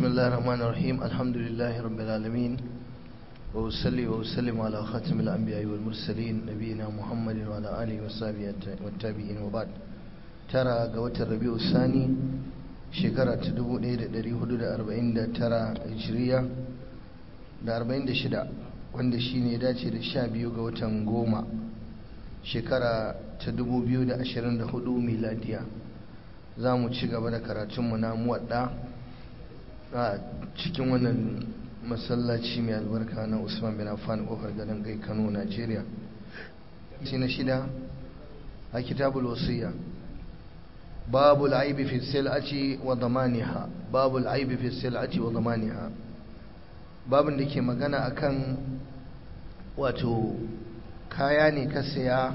بسم الله الرحمن الرحيم الحمد لله رب العالمين وأصلي وأسلم على خاتم الأنبياء والمرسلين نبينا محمد وعلى آله وصحبه والتابعين وبعد ترى قوة الربيع الثاني شكرا تدبو إيد دري حدود أربعين دا ترى هجرية دا أربعين دا شدا wanda shi ne dace da sha biyu ga watan goma shekara ta dubu biyu da ashirin da hudu miladiya za mu ci gaba da karatunmu na muwadda a cikin wannan masallaci mai albarka na usman bin affan kofar gadon gai kano nigeria shi na shida a kitabul wasiya babu al'aibi fi sil'ati wa zamaniha babu al'aibi fi sil'ati wa zamaniha babin da ke magana akan wato kaya ne ka saya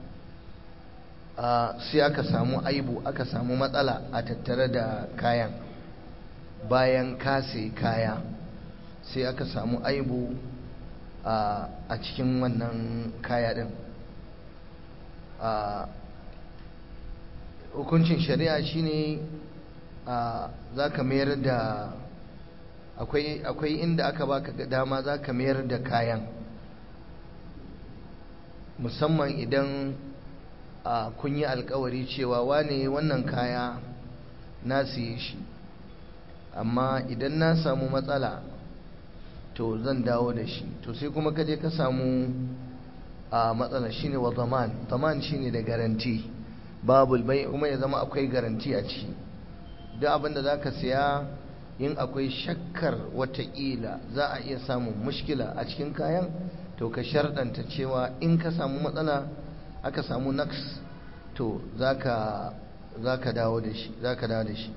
sai aka samu aibu aka samu matsala a tattare da kayan bayan ka sai kaya sai aka samu aibu a cikin wannan kaya din hukuncin shari'a shine za ka mayar da akwai inda aka baka dama za ka mayar da kayan musamman idan kun yi alkawari cewa wane wannan kaya na siye shi amma idan na samu matsala to zan dawo da shi to sai kuma kaje ka samu a matsala shine wa zaman zaman shine da garanti babul bai kuma ya zama akwai garanti a ciki duk abinda za ka siya in akwai shakkar watakila za a iya samun mushkila a cikin kayan to ka sharɗanta cewa in ka samu matsala aka samu naks to za ka dawo da shi za ka dawo da shi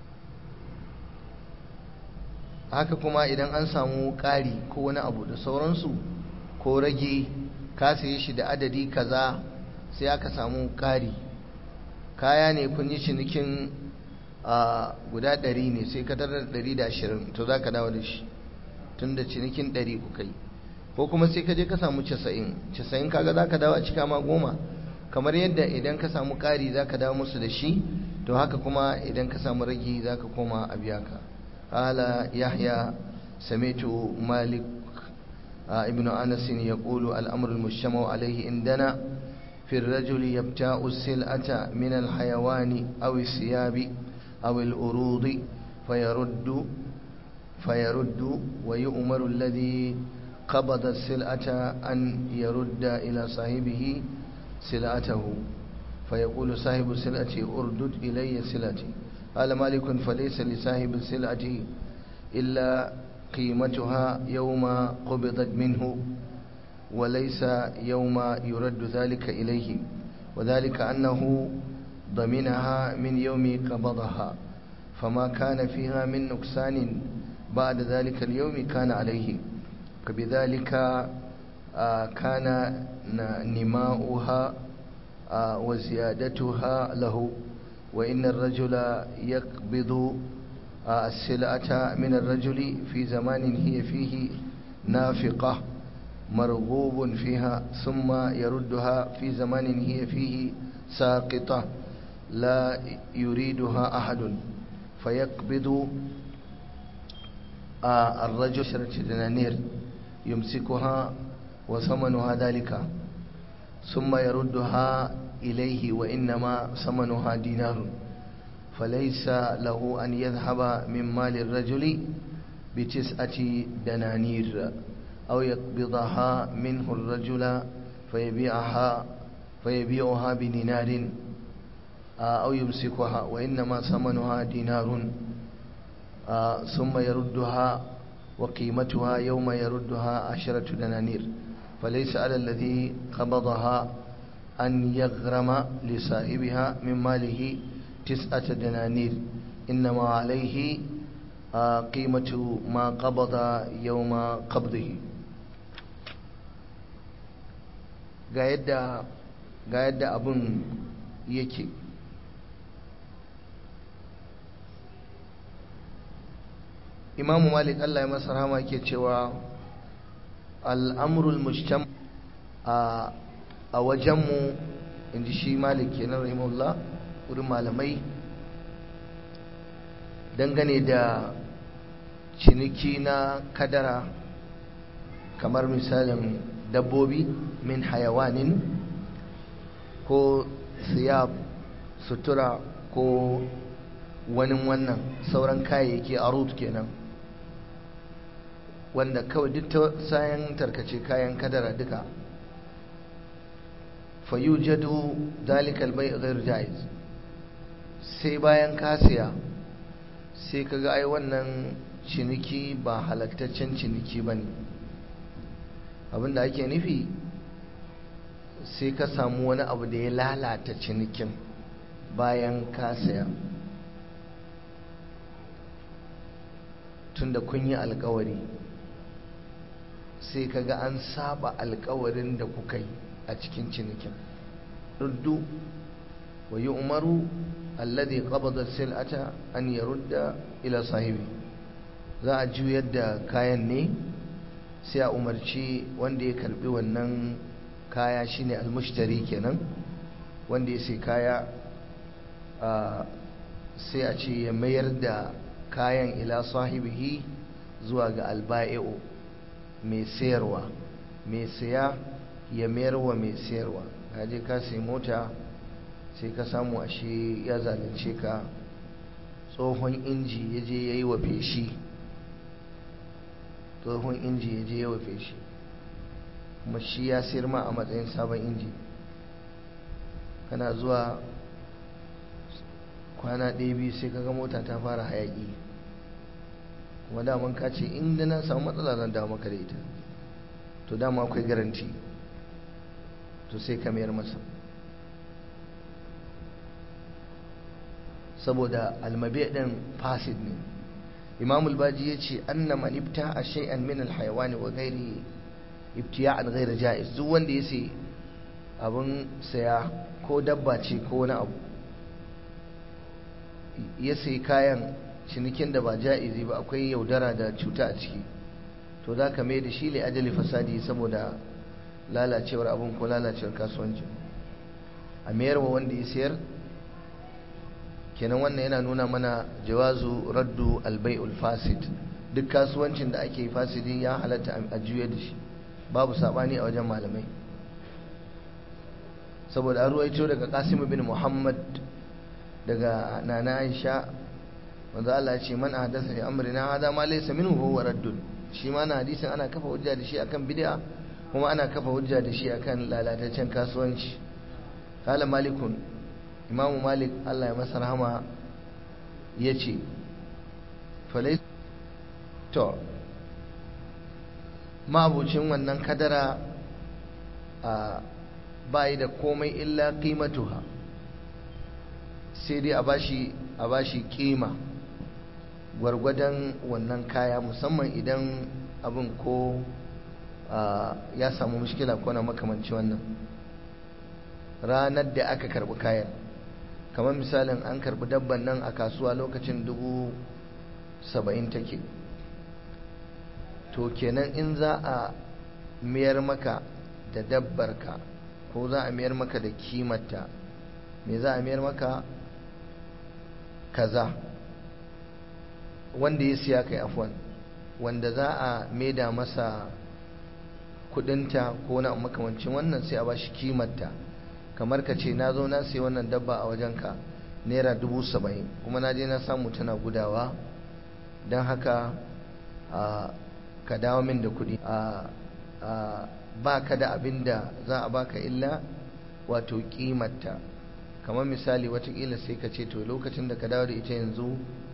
haka kuma idan an samu ƙari ko wani abu da sauransu ko rage ka saye shi da adadi kaza sai aka samu ƙari kaya ne kun yi cinikin a guda ɗari ne sai ka tarar ɗari da ashirin to za ka dawo da shi tun da cinikin ɗari kuka yi ko kuma sai ka je ka samu casa'in casa'in kaga za ka dawo a cika ma goma kamar yadda idan ka samu ƙari za ka dawo musu da shi to haka kuma idan ka samu ragi za ka koma a biya ka قال يحيى سمعت مالك ابن أنس يقول الأمر المجتمع عليه عندنا في الرجل يبتاع السلعة من الحيوان أو الثياب أو الأروض فيرد فيرد ويؤمر الذي قبض السلعة أن يرد إلى صاحبه سلعته فيقول صاحب السلعة أردد إلي سلعتي قال مالك فليس لصاحب السلعة إلا قيمتها يوم قبضت منه وليس يوم يرد ذلك إليه وذلك أنه ضمنها من يوم قبضها فما كان فيها من نقصان بعد ذلك اليوم كان عليه فبذلك كان نماؤها وزيادتها له وإن الرجل يقبض السلعة من الرجل في زمان هي فيه نافقة مرغوب فيها ثم يردها في زمان هي فيه ساقطة لا يريدها أحد فيقبض الرجل شرة دنانير يمسكها وثمنها ذلك ثم يردها إليه وإنما ثمنها دينار فليس له أن يذهب من مال الرجل بتسعة دنانير أو يقبضها منه الرجل فيبيعها فيبيعها بدينار أو يمسكها وإنما ثمنها دينار ثم يردها وقيمتها يوم يردها عشرة دنانير فليس على الذي قبضها أن يغرم لصاحبها من ماله تسعة دنانير إنما عليه قيمة ما قبض يوم قبضه ga yadda abun yake imamu malik allah ya masa rahama ke cewa al'amurul mujtam a a wajenmu in ji shi malik kenan rahimahullah wurin malamai dangane da ciniki na kadara kamar misalin dabbobi min hayawanin ko siyab sutura ko wani wannan sauran kayayyaki a root kenan wanda kawai duk ta sayan tarkace kayan kadara duka fayujadu dalikal bai ghair jaiz sai bayan kasiya sai kaga ai wannan ciniki ba halattaccen ciniki bane abinda ake nufi sai ka samu wani abu da ya lalata cinikin bayan kasiya tunda kun yi alkawari sai kaga an saba alkawarin da kuka yi a cikin cinikin ruddu wa yi umaru alladhi qabada sil'ata an yarudda ila sahibi za a juyar da kayan ne sai a umarci wanda ya karbi wannan kaya shine almushtari kenan wanda ya sai kaya sai a ce ya mayar da kayan ila sahibihi zuwa ga alba'i'u mai sayarwa mai saya ya mayar wa mai sayarwa kaje ka sai mota sai ka samu ashe ya zalunce ka tsohon inji ya je ya yi wa feshi tsohon inji ya je ya wa feshi kuma shi ya sayar ma a matsayin sabon inji kana zuwa kwana ɗaya biyu sai kaga mota ta fara hayaƙi kuma daman ka ce inda na samu matsala zan dawo maka da ita to dama akwai garanti to sai ka mayar masa saboda almabi ɗin fasid ne imam albaji ya ce anna man ibta a shay'an min alhayawani wa gairi ibtiya'an gairi ja'iz duk wanda ya sai abin saya ko dabba ce ko wani abu ya sai kayan cinikin da ba ja'izi ba akwai yaudara da cuta a ciki to za ka mai da shi ne ajali fasadi saboda lalacewar abin ko lalacewar kasuwanci a mayar wa wanda ya sayar kenan wannan yana nuna mana jawazu raddu albai'ul fasid duk kasuwancin da ake fasidi ya halatta a juya da shi babu sabani a wajen malamai saboda an ruwaito daga qasim bin muhammad daga nana aisha wanda Allah ya ce man ahdasa fi amrina hada ma laysa minhu huwa raddun shi ma na hadisin ana kafa hujja da shi akan bid'a kuma ana kafa hujja da shi akan lalataccen kasuwanci qala malikun imamu malik Allah ya masa rahama yace falai to mabucin wannan kadara a bayi da komai illa qimatuha sai dai a bashi a bashi kima gwargwadon wannan kaya musamman idan abin ko ya samu mushkila ko na makamanci wannan ranar da aka karbi kayan kamar misalin an karbi dabban nan a kasuwa lokacin dubu saba'in take to kenan in za a mayar maka da dabbarka ko za a mayar maka da kimarta me za a mayar maka kaza wanda ya siya kai afwan wanda za a maida masa kudinta ko na makamancin wannan sai a bashi kimarta kamar ka ce na zo na sai wannan dabba a wajenka naira dubu saba'in kuma na je na samu tana gudawa don haka ka dawo min da kudi ba ka da abin da za a baka illa wato kimarta kamar misali watakila sai ka ce to lokacin da ka dawo da ita yanzu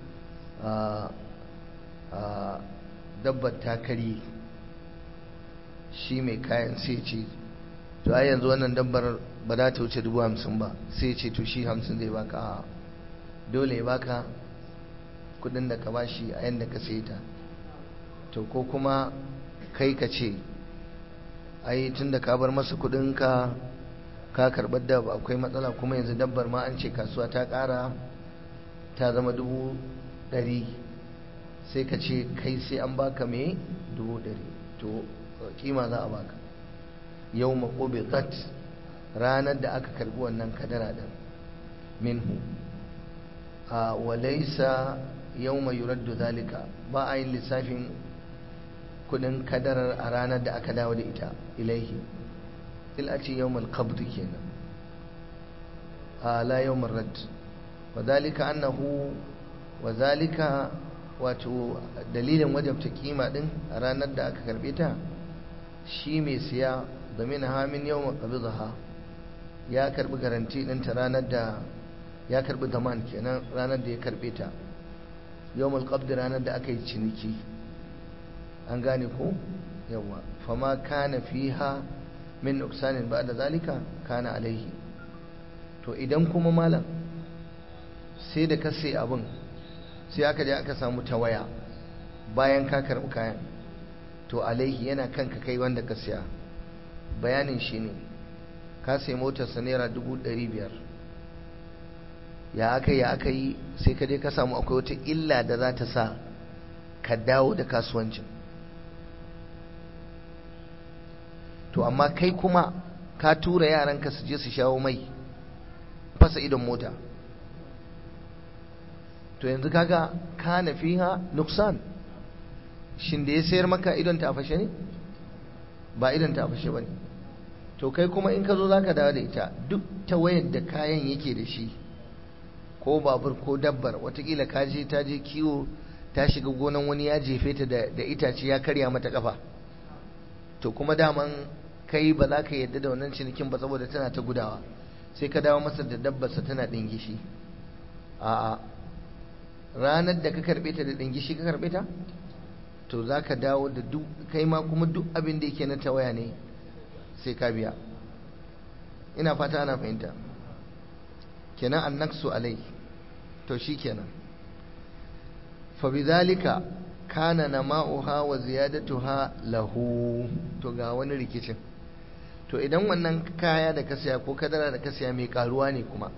dabbar ta kari shi mai kayan sai ce to ai yanzu wannan dabbar ba za ta wuce dubu hamsin ba sai ce to shi hamsin zai baka a dole ya baka kudin da ka bashi a yadda ka sai ta to ko kuma kai ka ce ai tun da ka bar masa kudinka ka karɓar da akwai matsala kuma yanzu dabbar ma an ce kasuwa ta ƙara ta zama dubu ɗari sai ka ce kai sai an baka mai dubu ɗari to kima za a baka yau maƙobe kat ranar da aka karɓi wannan kadara ɗin minhu a walaisa yawma yuraddu zalika ba a yin lissafin kudin kadarar a ranar da aka dawo da ita ilaihi il a ce yawmal qabd kenan a la yawmal rad wa zalika annahu wa zalika wato dalilin wajabta kima din a ranar da aka karbe ta shi mai siya da min hamin yawmal qabdha ya karbi garanti din ta ranar da ya karbi zaman kenan ranar da ya karbe ta yawmal qabd ranar da aka yi ciniki an gane ko yawa fama kana fiha min nuksanin ba da zalika kana alaihi to idan kuma malam sai da ka sai abin sai aka je aka samu tawaya bayan ka karɓi kayan to alaihi yana kanka kai wanda ka siya bayanin shi ne ka sai motarsa naira dubu ɗari biyar ya aka yi ya aka yi sai ka je ka samu akwai wata illa da za ta sa ka dawo da kasuwancin to amma kai kuma ka tura yaranka su je su shawo mai fasa idon mota to yanzu kaga kana fiha nuksan shin da ya sayar maka idon ta fashe ne ba idon ta fashe bane to kai kuma in ka zo zaka dawo da ita duk ta wayar da kayan yake da shi ko babur ko dabbar watakila ka je ta je kiwo ta shiga gonan wani ya jefe ta da itace ya karya mata kafa to kuma daman kai ba za ka yadda da wannan cinikin ba saboda tana ta gudawa sai ka dawo masa da dabbarsa tana dingishi a'a ranar da ka karbe ta da dingishi ka karbe ta to za ka dawo da duk kai ma kuma duk abin da yake na tawaya ne sai ka biya ina fata ana fahimta kenan annaksu alai to shi kenan fa bidhalika kana nama'uha wa ziyadatuha lahu to ga wani rikicin to idan wannan kaya da ka siya ko kadara da ka siya mai karuwa ne kuma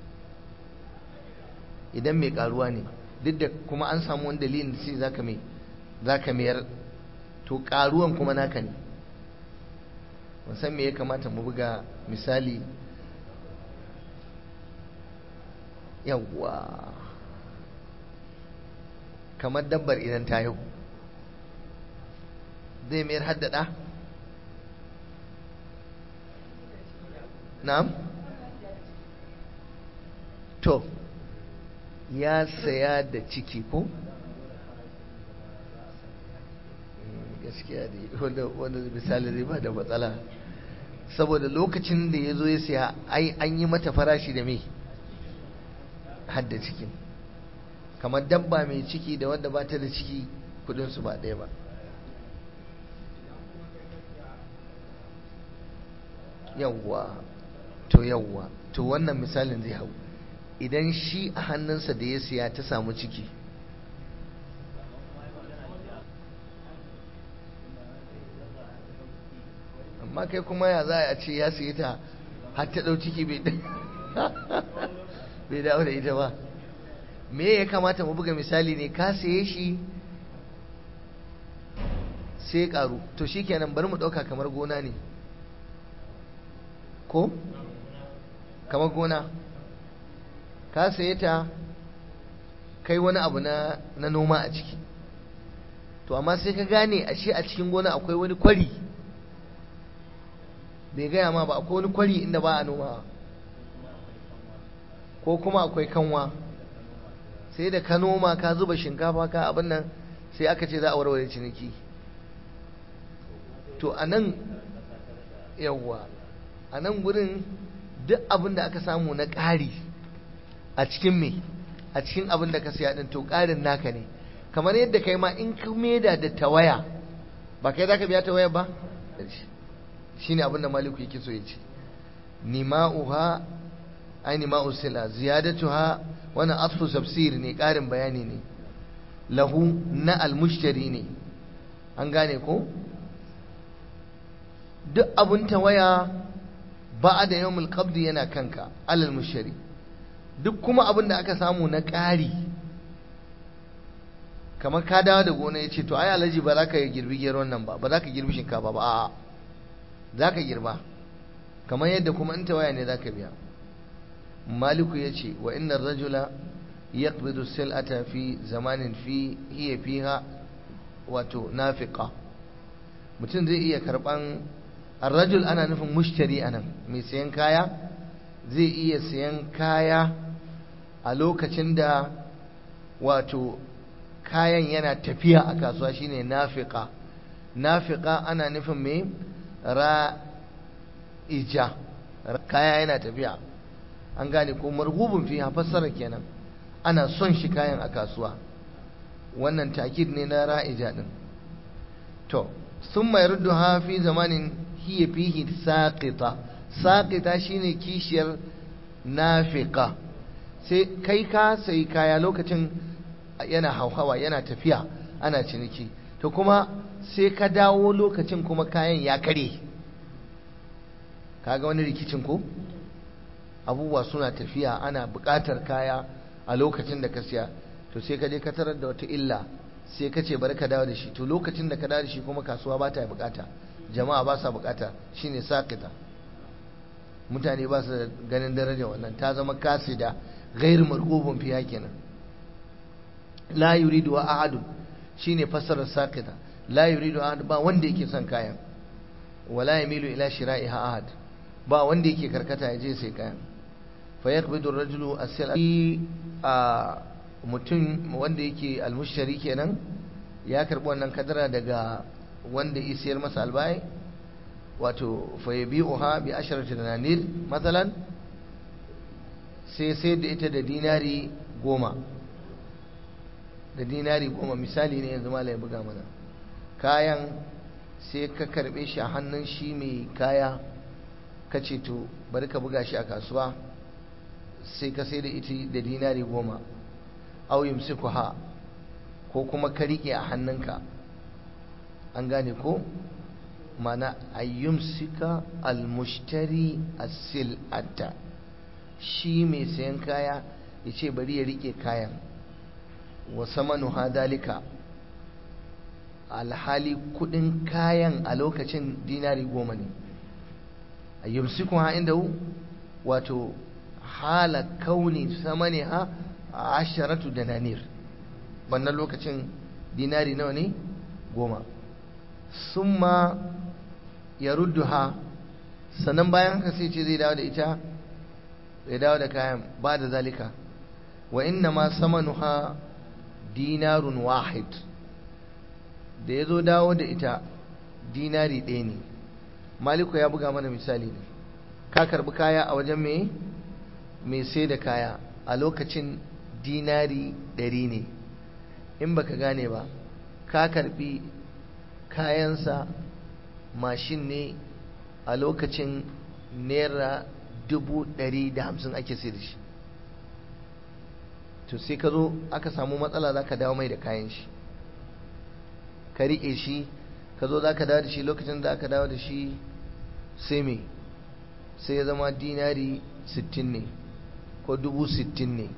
idan mai karuwa ne duk da kuma an samu wani dalilin da sai zaka mai zaka mayar to karuwan kuma naka ne san me ya kamata mu buga misali yawwa kamar dabbar idan ta yau zai mayar haddada na'am to ya saya da ciki ko gaskiya ne wanda misali zai ba da matsala saboda lokacin da ya zo ya siya ai an yi mata farashi da mai hadda cikin kamar dabba mai ciki da wadda ba ta da ciki kudinsu ba ɗaya ba yawwa to yawwa to wannan misalin zai hau idan shi a hannunsa da ya siya ta samu ciki amma kai kuma ya za a ce ya siya ta har ta ɗau ciki bai dawo da ita ba me ya kamata mu buga misali ne ka saye shi sai karu to shikenan bari mu ɗauka kamar gona ne ko kamar gona ka saye ta kai wani abu na, na noma a ciki to amma sai ka gane ashe a cikin gona akwai wani kwari bai gaya ma ba akwai wani kwari inda ba a noma ko kuma akwai kanwa sai da ka noma ka zuba shinkafa ka abin nan sai aka ce za a warware ciniki to a nan yawwa a nan gurin duk abin da aka samu na ƙari a cikin me a cikin abin da ka siya din to ƙarin naka ne kamar yadda kai ma in ka meda da tawaya ba kai za ka biya tawaya ba shi ne abin da maliku yake so ya ce nima'uha ai nima'u sila ziyadatuha wani atfu tafsir ne ƙarin bayani ne lahu na almushtari ne an gane ko duk abin tawaya ba da yawmul qabdi yana kanka alal mushtari duk kuma abin da aka samu na ƙari kamar ka dawo da gona ya ce to ai alhaji ba za ka girbi geron nan ba ba za ka girbi shinkafa ba a'a za ka girba kamar yadda kuma in tawaya ne za ka biya maliku ya ce wa inna rajula yaqbidu sil'ata fi zamanin fi hiya fiha wato nafiqa mutum zai iya karban arrajul ana nufin mushtari anan mai sayan kaya zai iya sayan kaya a lokacin da wato kayan yana tafiya a kasuwa shine nafiqa nafiqa ana nufin mai ra'ija kaya yana tafiya an gane ko marhubun fi fassara kenan ana son shi kayan a kasuwa wannan takid ne na ra'ija din to sun mai rudduha fi zamanin hiya fihi saqita saqita shine kishiyar nafiqa sai kai ka sai kaya lokacin yana hauhawa yana tafiya ana ciniki to kuma sai ka dawo lokacin kuma kayan ya kare kaga wani rikicin ko abubuwa suna tafiya ana buƙatar kaya a lokacin da ka siya to sai ka je ka tarar da wata illa sai ka ce bari ka dawo da shi to lokacin da ka dawo da shi kuma kasuwa ba ta buƙata jama'a ba sa buƙata shine sakita mutane ba su ganin daraja wannan ta zama kasida ghair marghubun fiha kenan la yuridu wa ahadun shine fassarar sakita la yuridu ahad ba wanda yake son kayan wala yamilu ila shira'iha ahad ba wanda yake karkata ya je sai kayan fa yaqbidu ar-rajulu as-sil'a a mutum wanda yake almushtari kenan ya karbi wannan kadara daga wanda ya sayar masa albai wato fa yabi'uha bi asharati dananir masalan sai sai da ita da dinari goma da dinari goma misali ne yanzu malai buga mana kayan sai ka karbe shi a hannun shi mai kaya ka ce to bari ka buga shi a kasuwa sai ka sai da ita da dinari goma au yumsikuha ko kuma ka rike a hannunka an gane ko mana ayyumsika almushtari as-sil'ata shi mai sayan kaya ya ce bari ya rike kayan wa samanu hadalika alhali kudin kayan a lokacin dinari goma ne ayyumsikuha inda wato hala kauni samani ha asharatu dananir wannan lokacin dinari nawa ne goma summa ya rudduha sannan bayan haka sai ce zai dawo da ita ya dawo da kayan ba da zalika wa inna ma samanuha dinarun wahid da ya zo dawo da ita dinari ɗaya ne maliku ya buga mana misali ne ka karbi kaya a wajen mai mai sai da kaya a lokacin dinari ɗari ne in baka gane ba ka karbi kayansa mashin ne a lokacin naira dubu ɗari da hamsin ake sai da shi to sai ka zo aka samu matsala za ka dawo mai da kayan shi ka riƙe shi ka zo za ka dawo da shi lokacin da aka dawo da shi sai me sai ya zama dinari sittin ne ko dubu sittin ne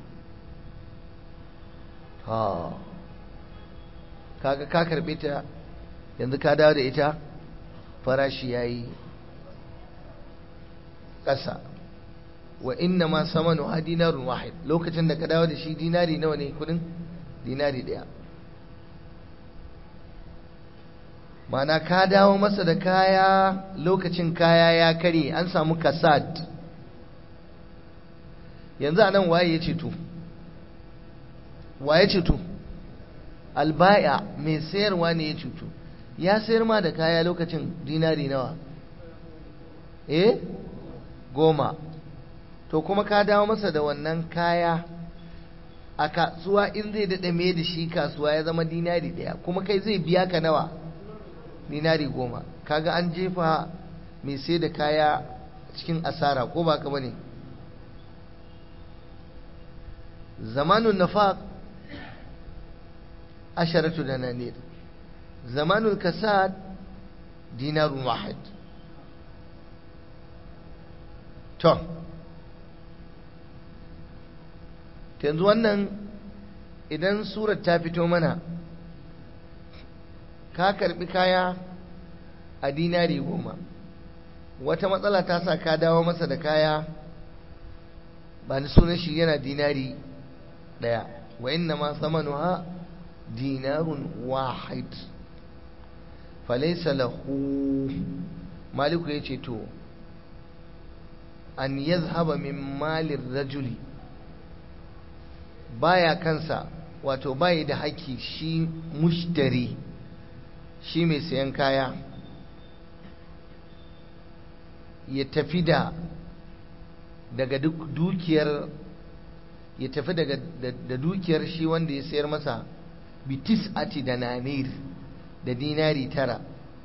ha kaga ka karbe ta yanzu ka dawo da ita farashi ya yi ƙasa wa inna ma samanu ha dinarun wahid lokacin da ka dawo da shi dinari nawa ne kudin dinari ɗaya mana ka dawo masa da kaya lokacin kaya ya kare an samu kasad yanzu a nan waye ya ceto waye ceto albaya mai sayarwa ne ya cutu ya sayar ma da kaya lokacin dinari nawa eh goma to kuma ka dawo masa da wannan kaya a kasuwa in zai daɗa mai da shi kasuwa ya zama dinari ɗaya kuma kai zai biya ka nawa dinari goma kaga an jefa mai sai da kaya cikin asara ko ba ka bane zamanun nafaq asharatu dananir zamanul kasad dinarun wahid to yanzu wannan idan surar ta fito mana ka karbi kaya a dinari goma wata matsala ta sa ka dawo masa da kaya ba ni sunan shi yana dinari ɗaya wa inna ma samanuha dinarun wahid falaisa lahu maliku ya ce to an yazhaba min malin rajuli baya kansa wato bayi da haƙƙi shi mushtari shi mai sayan kaya ya tafi da daga dukiyar ya tafi daga da dukiyar shi wanda ya sayar masa bitis ati da nanir da dinari tara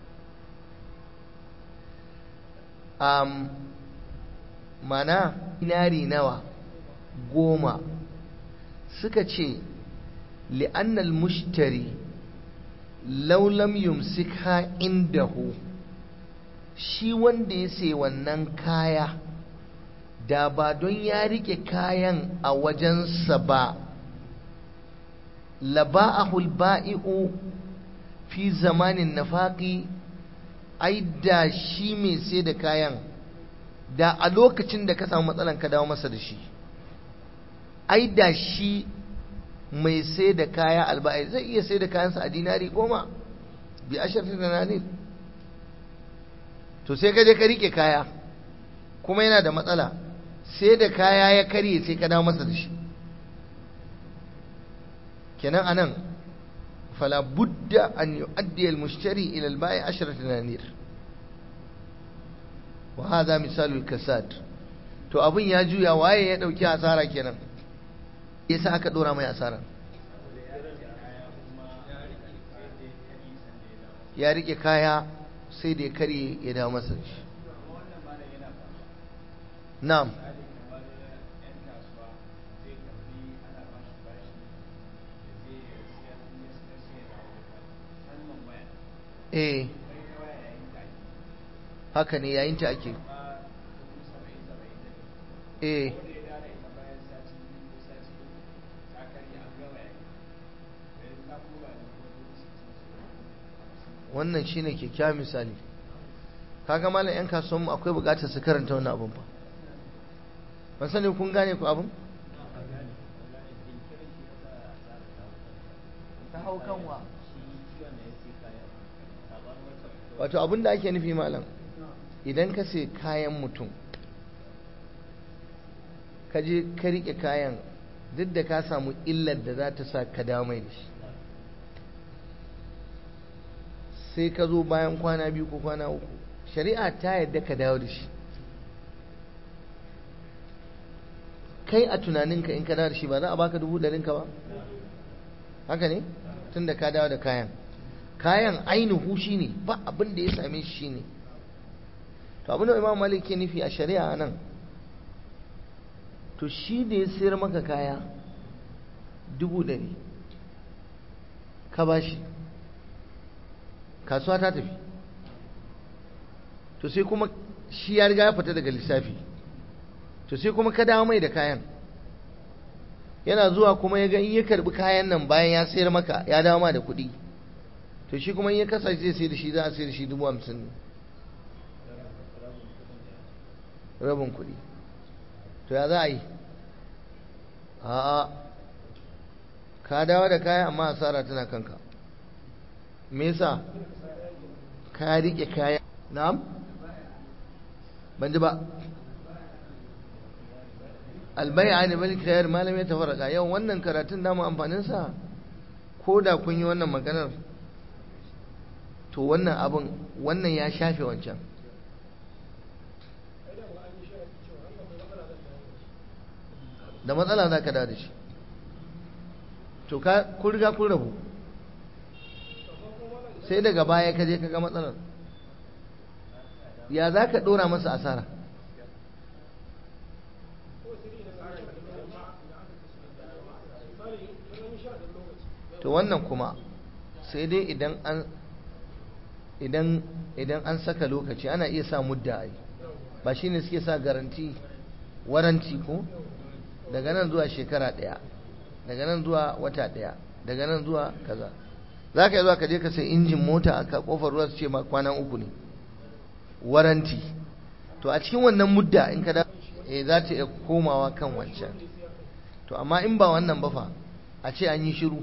um, mana dinari nawa goma suka ce li'annal mushtari laulam yumsikha indahu shi wanda ya sai wannan kaya da ba don ya rike kayan a wajensa ba laba'ahul ba'i'u fi zamanin nafaqi ai da shi mai sai da kayan da a lokacin da ka samu matsalan ka dawo masa da shi ai da shi mai sai da kaya alba'i zai iya sai da kayansa a dinari goma bi ashirin da nanir to sai ka je ka rike kaya kuma yana da matsala sai da kaya ya karye sai ka dawo masa da shi kenan anan fala budda an yu'addi al-mushtari ila al-ba'i 10 dinanir wa hadha misalu al-kasad to abun ya juya waye ya dauki asara kenan yasa aka dora mai asara ya rike kaya sai da ya karye ya dawo masa shi na'am eh haka ne yayin ta ake eh wannan shine kyakkyawan misali kaga malam yan kasuwanmu akwai bukatar su karanta wannan abun ba ban sani kun gane ku abun ta hau kanwa wato abin da ake nufi malam idan ka sai kayan mutum ka je ka rike kayan duk da ka samu illar da za ta sa ka dawo mai da shi sai ka zo bayan kwana biyu ko kwana uku shari'a ta yadda ka dawo da shi kai a tunaninka in ka dawo da shi ba za a baka dubu ɗarinka ba haka ne tun da ka dawo da kayan kayan ainihu shi ne ba abin da ya same shi ne to abin da imam malik ke nufi a shari'a nan to shi da ya sayar maka kaya dubu ɗari ka ba shi kasuwa ta tafi to sai kuma shi ya riga ya fita daga lissafi to sai kuma ka dawo mai da kayan yana zuwa kuma ya ga in ya karbi kayan nan bayan ya sayar maka ya dawo ma da kuɗi to shi kuma in ya kasa zai sai da shi za a sai da shi dubu hamsin ne rabin kuɗi to ya za a yi a'a ka dawo da kayan amma asara tana kanka me yasa ka rike kaya na'am ban ji ba albai'a ne bal khayar malam ya tafarraka yau wannan karatun da mu amfanin sa ko da kun yi wannan maganar to wannan abin wannan ya shafe wancan da matsala za ka da da shi to ka kun riga kun rabu sai daga baya ka je ka ga matsalar ya za ka ɗora masa asara to wannan kuma sai dai idan an idan idan an saka lokaci ana iya sa mudda ai ba shine suke sa garanti waranti ko daga nan zuwa shekara ɗaya daga nan zuwa wata ɗaya daga nan zuwa kaza za ka yi zuwa ka je ka sai injin mota a kofar ruwa su ce ma kwanan uku ne waranti to a cikin wannan mudda in ka da eh za ta iya komawa kan wancan to amma in ba wannan ba fa a ce an yi shiru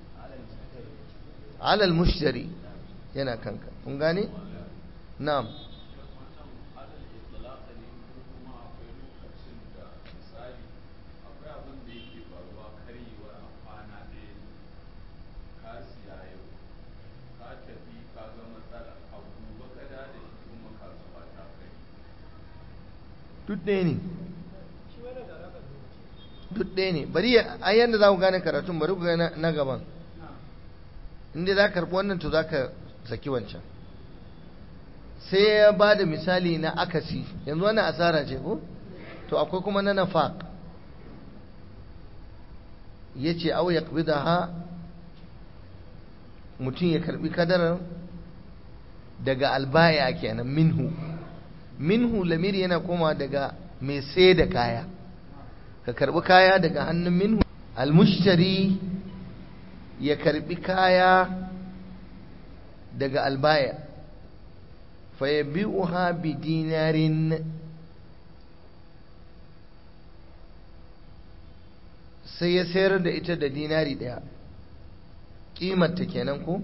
alal mushtari yana kanka kun gane na'am duk ɗaya ne duk ɗaya ne bari a yadda za ku gane karatun bari ku gane na gaban inda za ka karɓi wannan to za ka saki wancan sai ya ba da misali na akasi yanzu wannan asara ce ko to akwai kuma na nafaq ya ce au ya ha mutum ya karɓi kadarar daga albaya kenan minhu minhu lamiri yana koma daga mai sai da kaya ka karbi kaya daga hannun minhu almushtari ya karbi kaya daga albaya fayabi'uha bi dinarin sai ya sayar da ita da dinari daya kimarta kenan ko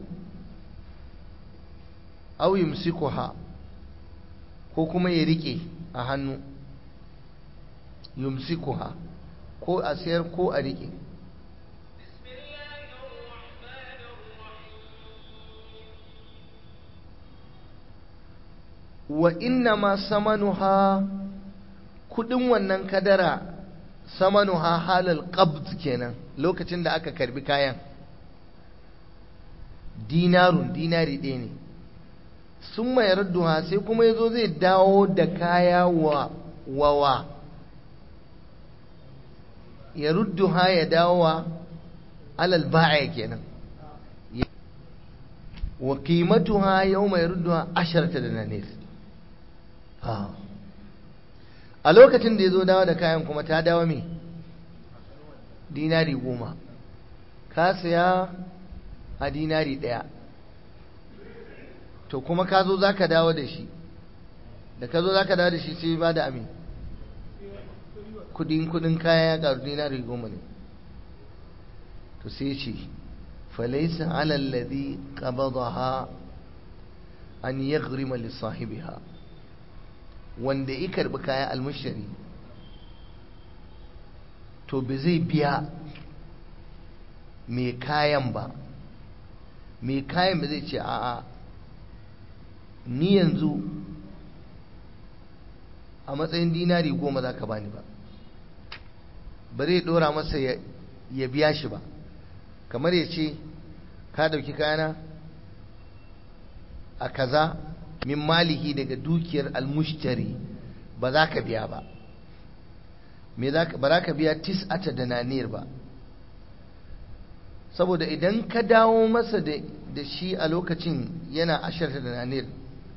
au yumsikuha ko kuma ya rike a hannu yumsikuha ko a sayar ko a rike wa inna ma samanuha kudin wannan kadara samanuha halal qabd kenan lokacin da aka karbi kayan dinarun dinari ɗaya ne sun mai radduha sai kuma ya zo zai dawo da kaya wa wawa ya rudduha ya dawo wa alal ba'a kenan wa qimatuha yawma yarudduha asharata dananir a lokacin da ya zo dawo da kayan kuma ta dawo me dinari goma ka saya a dinari ɗaya to kuma ka zo za ka dawo da shi da ka zo za ka dawo da shi sai ba da amin kudin kudin kaya ya karu dinari goma ne to sai ce falaisa alalladhi qabadaha an yaghrima li sahibiha wanda ya karbi kaya almushari to ba zai biya mai kayan ba mai kayan ba zai ce a'a ni yanzu a matsayin dinari goma za ka bani ba ba zai dora masa ya biya shi ba kamar ya ce ka dauki kayana a kaza min malihi daga dukiyar almushtari ba za ka biya ba ba za ka biya tis'ata da nanir ba saboda idan ka dawo masa da shi a lokacin yana asharta da nanir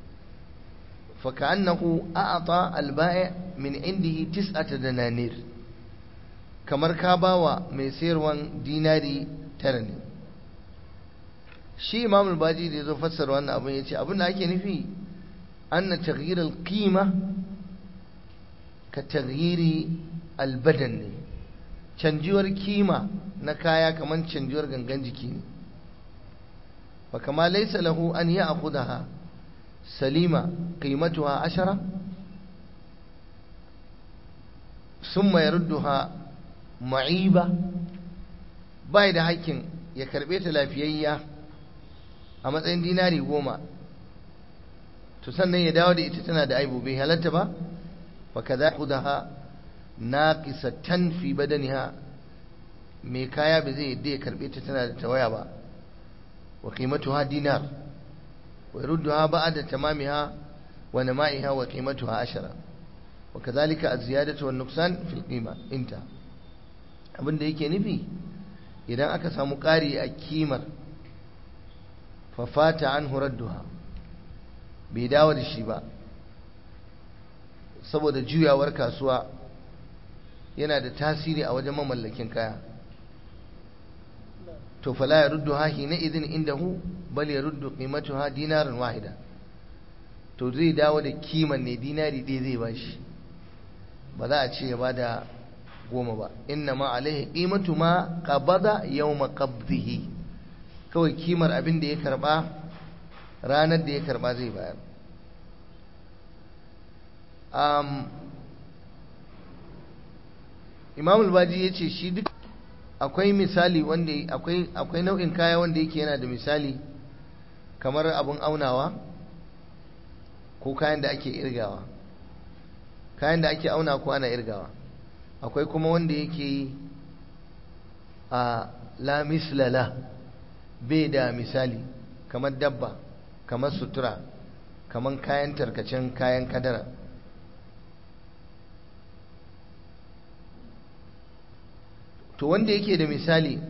فكأنه أعطى البائع من عنده تسعة دنانير kamar ka bawa mai sayarwan dinari tara ne shi imam al-baji da ya zo fassara wannan abin ya ce abin da ake nufi anna taghyir al-qima ka taghyiri al-badan ne canjiwar kima na kaya kamar canjiwar gangan jiki ne fa kama laysa lahu an ya'khudha سليمة قيمتها عشرة ثم يردها معيبة باي da hakkin ya karbe ta lafiyayya a matsayin dinari goma to sannan ya dawo da ita tana da aibu bai halatta ba fa kaza kudaha naqisatan fi badaniha mai kaya ba zai yadda ya karbe ta tana da tawaya ba wa qimatuha dinar ويردها بعد تمامها ونمائها وقيمتها عشرة وكذلك الزيادة والنقصان في القيمة انتهى abin da yake nufi idan aka samu ƙari a kimar fafata an duha bai dawo da shi ba saboda juyawar kasuwa yana da tasiri a wajen mamallakin kaya to fala ya ruddu ha hina idin indahu bal ya ruddu qimatuha dinaran wahida to zai dawo da kiman ne dinari ɗaya zai bashi ba za a ce ya bada goma ba inna ma alaihi qimatu ma qabada yawma qabdihi kawai kimar abin da ya karba ranar da ya karba zai bayar um, imam al-baji ya ce shi duk akwai misali wanda akwai akwai nau'in kaya wanda yake yana da misali kamar abun aunawa ko kayan da ake irgawa kayan da ake auna ko ana irgawa akwai kuma wanda yake a la mislala bai da misali kamar dabba kamar sutura kamar kayan tarkacen kayan kadara to wanda yake da misali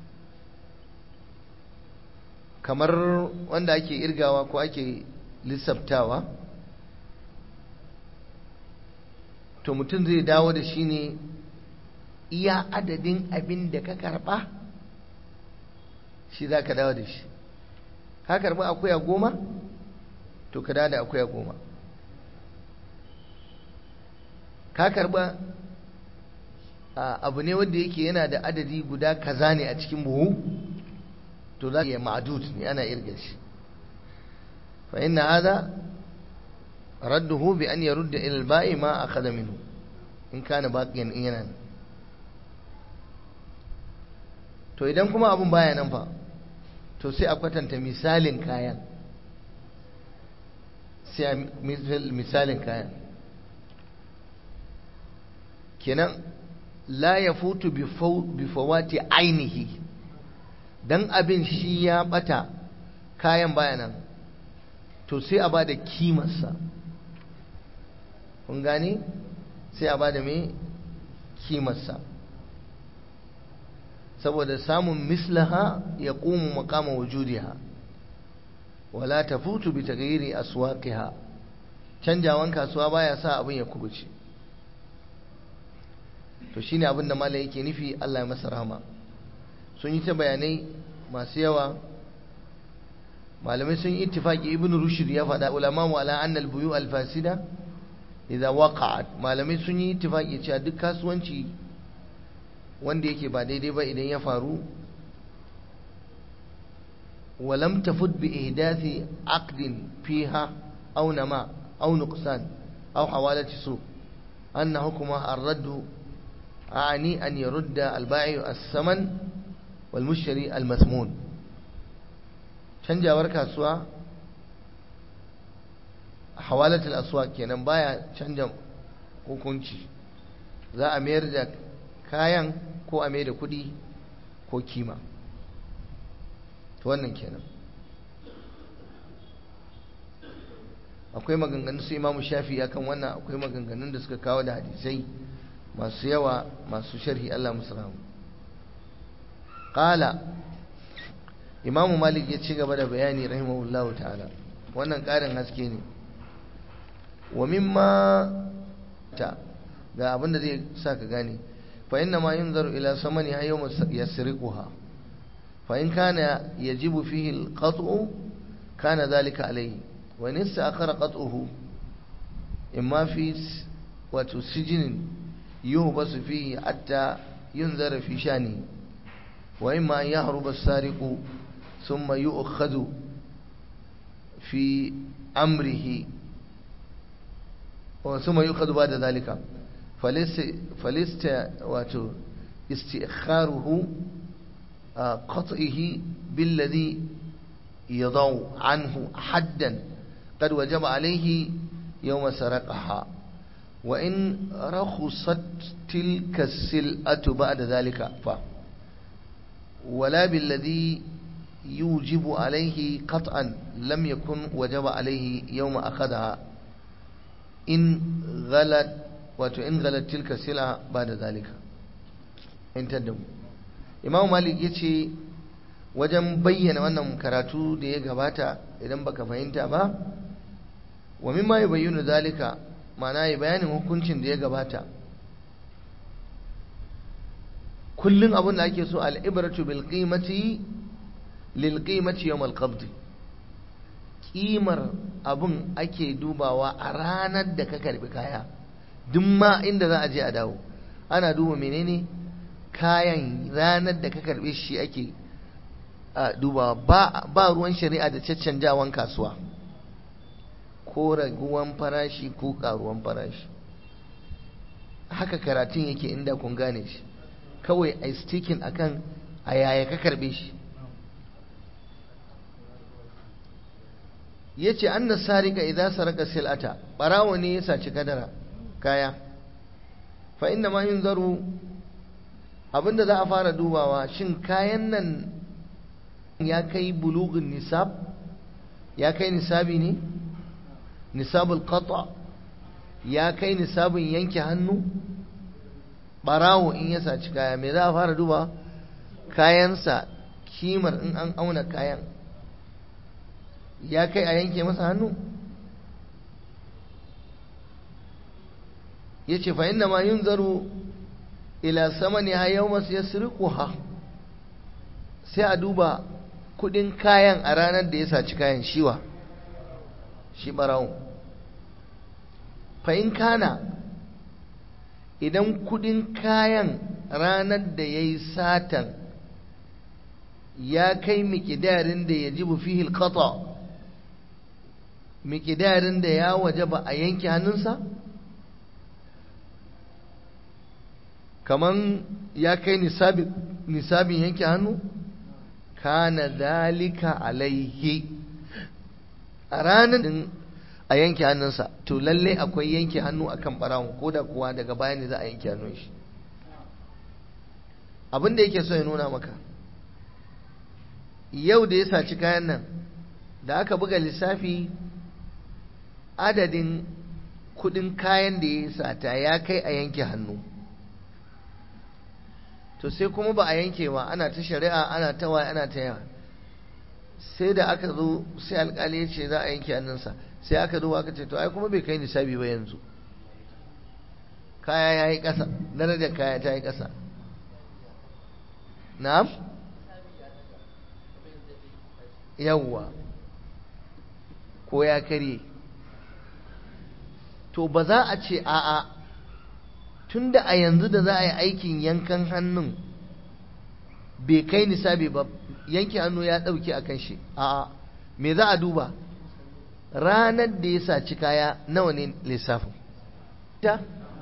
kamar wanda ake irgawa ko ake lissaftawa to mutum zai dawo da shi ne iya adadin abin da ka karba shi za ka dawo da shi ka karba akuya goma to ka dawo da akuya goma ka karba abu ne wanda yake yana da adadi guda kaza ne a cikin buhu to za ka ma'adud ne ana irga shi fa inna hada radduhu bi an yarudda ila al-ba'i ma akhadha minhu in kana baqiyan in yana to idan kuma abun baya nan fa to sai a kwatanta misalin kayan sai a misalin kayan kenan la ya futu bi fawati ainihi dan abin shi ya bata kayan bayanan to sai a bada kimarsa kun gane sai a bada mai kimarsa saboda samun mislaha ya ƙumu makama wujudiha wala ta futu bi tagayiri aswaqiha canjawan kasuwa baya sa abin ya kubuce to shine abin da malai yake nufi Allah ya masa rahama sun yi ta bayanai masu yawa malamai sun yi ittifaki ibn rushd ya faɗa ulama wa ala anna al-buyu al-fasida idza waqa'at malamai sun yi ittifaki cewa duk kasuwanci wanda yake ba daidai ba idan ya faru ولم تفت بإحداث عقد فيها أو نماء أو نقصان أو حوالة سوء أن حكمها الرد أعني أن يرد البائع الثمن والمشتري المثمون canjawar kasuwa hawalatul aswaq kenan baya canja hukunci za a mayar da kayan ko a mayar da kuɗi ko kima to wannan kenan akwai maganganun su imamu shafi akan wannan akwai maganganun da suka kawo da hadisai masu yawa masu sharhi Allah musu rahamu qala imamu malik ya ci gaba da bayani rahimahullahu ta'ala wannan ƙarin haske ne wa mimma ta ga abinda zai sa ka gane fa inna ma yunzaru ila samani ha yawma yasriquha fa in kana yajibu fihi al-qat'u kana dhalika alayhi wa in ista'khara qat'uhu imma fi wa tusjinin yuhbasu fihi hatta yunzara fi shani wa imma an yahruba as-sariqu ثم يؤخذ في أمره ثم يؤخذ بعد ذلك فلست استئخاره قطعه بالذي يضع عنه حدا قد وجب عليه يوم سرقها وإن رخصت تلك السلعة بعد ذلك ف ولا بالذي يوجب عليه قطعا لم يكن وجب عليه يوم أخذها إن غلت وإن غلت تلك السلعة بعد ذلك انتدم Imam Malik ya ce wajen bayyana wannan karatu da ya gabata idan baka fahimta ba wa mimma ya bayyana zalika ma'ana ya bayanin hukuncin da ya gabata kullum abin da ake so al'ibratu bil qimati lilƙimaci yau malƙabdi ƙimar abin ake dubawa a ranar da ka karbi kaya duk ma inda za a je a dawo ana duba menene kayan ranar da ka karbe shi ake duba ba ruwan shari'a da caccanjawan kasuwa ko raguwan farashi ko karuwan farashi haka karatun yake inda kun gane shi kawai a stikin akan a yaya ka karbe shi ya ce an nasarika idan saraka sil'ata ɓarawo ne ya saci kadara kaya fa inda ma yin zaro abinda za a fara dubawa shin kayan nan ya kai bulugun nisab ya kai nisabi ne nisabul qata ya kai nisabin yanke hannu ɓarawo in ya saci kaya me za a fara duba kayansa kimar in an auna kayan ya kai a yanke masa hannu ya ce fa inna ma yin zaro ila sama ne ha yau masu ya ha sai a duba kudin kayan a ranar da ya saci kayan shiwa shi barawo fa in kana idan kudin kayan ranar da ya yi satan ya kai mikidarin da ya ji fihil qata mikidarin da ya waje ba a yanke hannunsa kaman ya kai nisabin yanke hannu kana dalika alaihi a ranar a yanke hannunsa to lalle akwai yanke hannu akan barawon ko da kuwa daga baya ne za a yanke hannun shi abin da yake so ya nuna maka yau da ya saci kayan nan da aka buga lissafi adadin kudin kayan da ya sata ya kai a yanke hannu to sai kuma ba a yanke ba ana ta shari'a ana ta waya ana ta yawa sai da aka zo sai alkali ya ce za a yanke hannunsa sai aka zo aka ce to ai kuma bai kai nisabi ba yanzu kaya ya yi ƙasa darajar kaya ta yi ƙasa na'am yawwa ko ya karye to ba za a ce a'a tun da a yanzu da za a yi aikin yankan hannun bai kai nisabi ba yanke hannu ya ɗauki a kan shi a'a me za a duba ranar da ya saci kaya nawa ne lissafin ta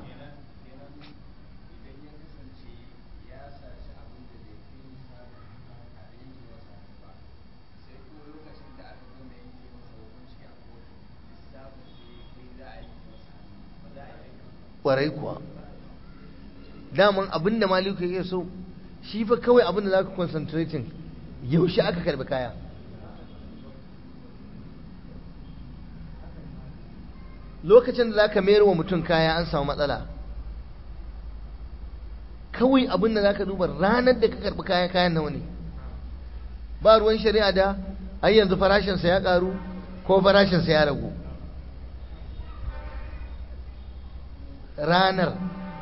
kwarai kuwa daman abin da maliku ya so shi fa kawai abin da za ka concentrating yaushe aka karbi kaya lokacin da za ka mayar wa mutum kaya an samu matsala kawai abin da za ka duba ranar da ka karbi kaya kayan nawa ne ba ruwan shari'a da ai yanzu farashinsa ya karu ko farashinsa ya ragu ranar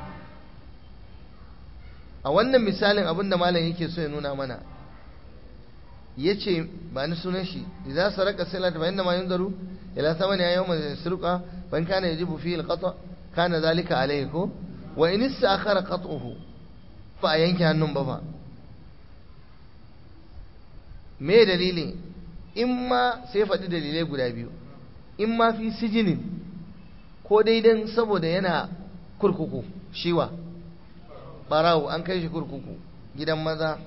a wannan misalin abin da malam yake so ya nuna mana ya ce ba ni sunan shi idza saraka salat fa inna ma yunzaru ila thamani yawma yasruqa fa in kana yajibu fihi alqata kana zalika alayhi ko wa in istakhara qat'uhu fa a yanke hannun ba fa me dalili in ma sai faɗi dalilai guda biyu in ma fi sijinin ko daidan saboda yana kurkuku shiwa barawo an kai shi kurkuku gidan maza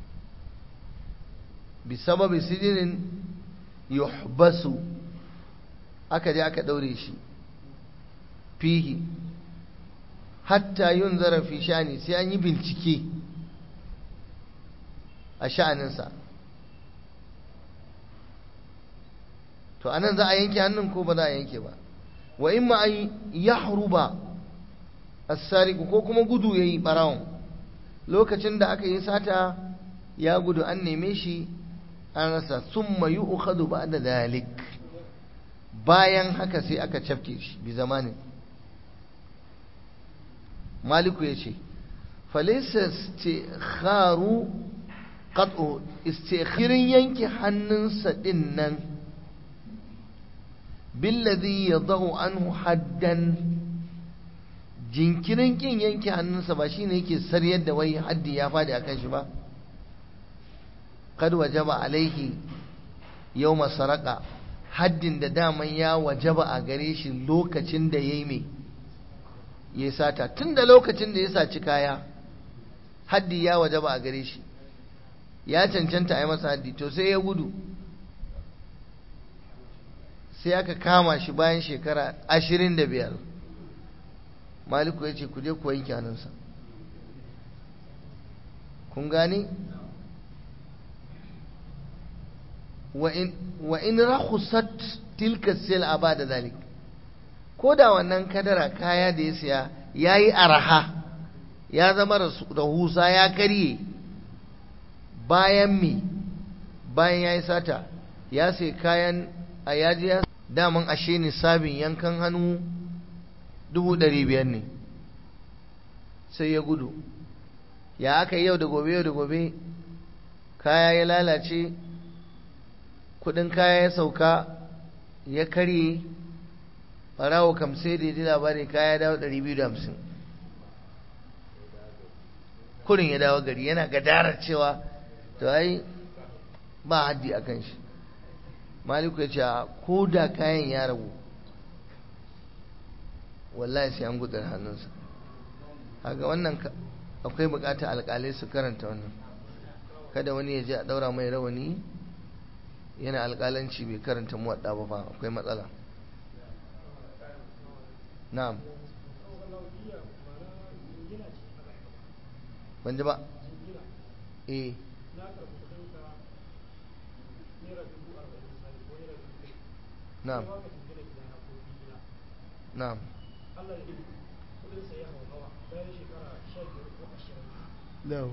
bisababi sijinin yuhbasu aka je aka daure shi fihi hatta yun zarafi shani sai an yi bincike a sha'aninsa to anan za a yanke hannun ko ba za a yanke ba wa in ma an yahruba as-sariqu ko kuma gudu yayi barawon lokacin da aka yi sata ya gudu an neme shi an rasa summa yu'khadhu ba'da dalik bayan haka sai aka cafke shi bi zamanin maliku yace falaysa istikharu qat'u istikhirin yanke hannunsa din nan billadhi yadau anhu haddan jinkirin kin yanke hannunsa ba shine yake saryar da wai haddi ya fadi akan shi ba kad wajaba alaihi yawma saraka haddin da daman ya wajaba a gare shi lokacin da yayi me ya sata tun da lokacin da ya saci kaya haddi ya wajaba a gare shi ya cancanta a yi masa haddi to sai ya gudu sai aka kama shi bayan shekara ashirin da biyar maliku ya ce ku je ku wanke hannunsa kun gani wa in rakhusat tilka sil'a ba da zalik ko da wannan kadara kaya da ya siya ya yi araha ya zama rahusa ya karye bayan mi bayan ya yi sata ya sai kayan a yaji daman ashe nisabin yankan hannu dubu ɗari biyar ne sai ya gudu ya aka yau da gobe yau da gobe kaya ya lalace kudin kaya ya sauka ya karye farawo kam sai da ji labari kaya dawo ɗari biyu da hamsin kurin ya dawo gari yana gadarar cewa to ai ba haddi a kan shi maliku ya ce ko da kayan ya ragu wallahi sai an gudar hannunsa haka wannan akwai bukata alkalai su karanta wannan kada wani ya je a daura mai rawani yana alkalanci bai karanta muwadda ba fa akwai matsala na'am ban ji ba eh na'am na'am na'am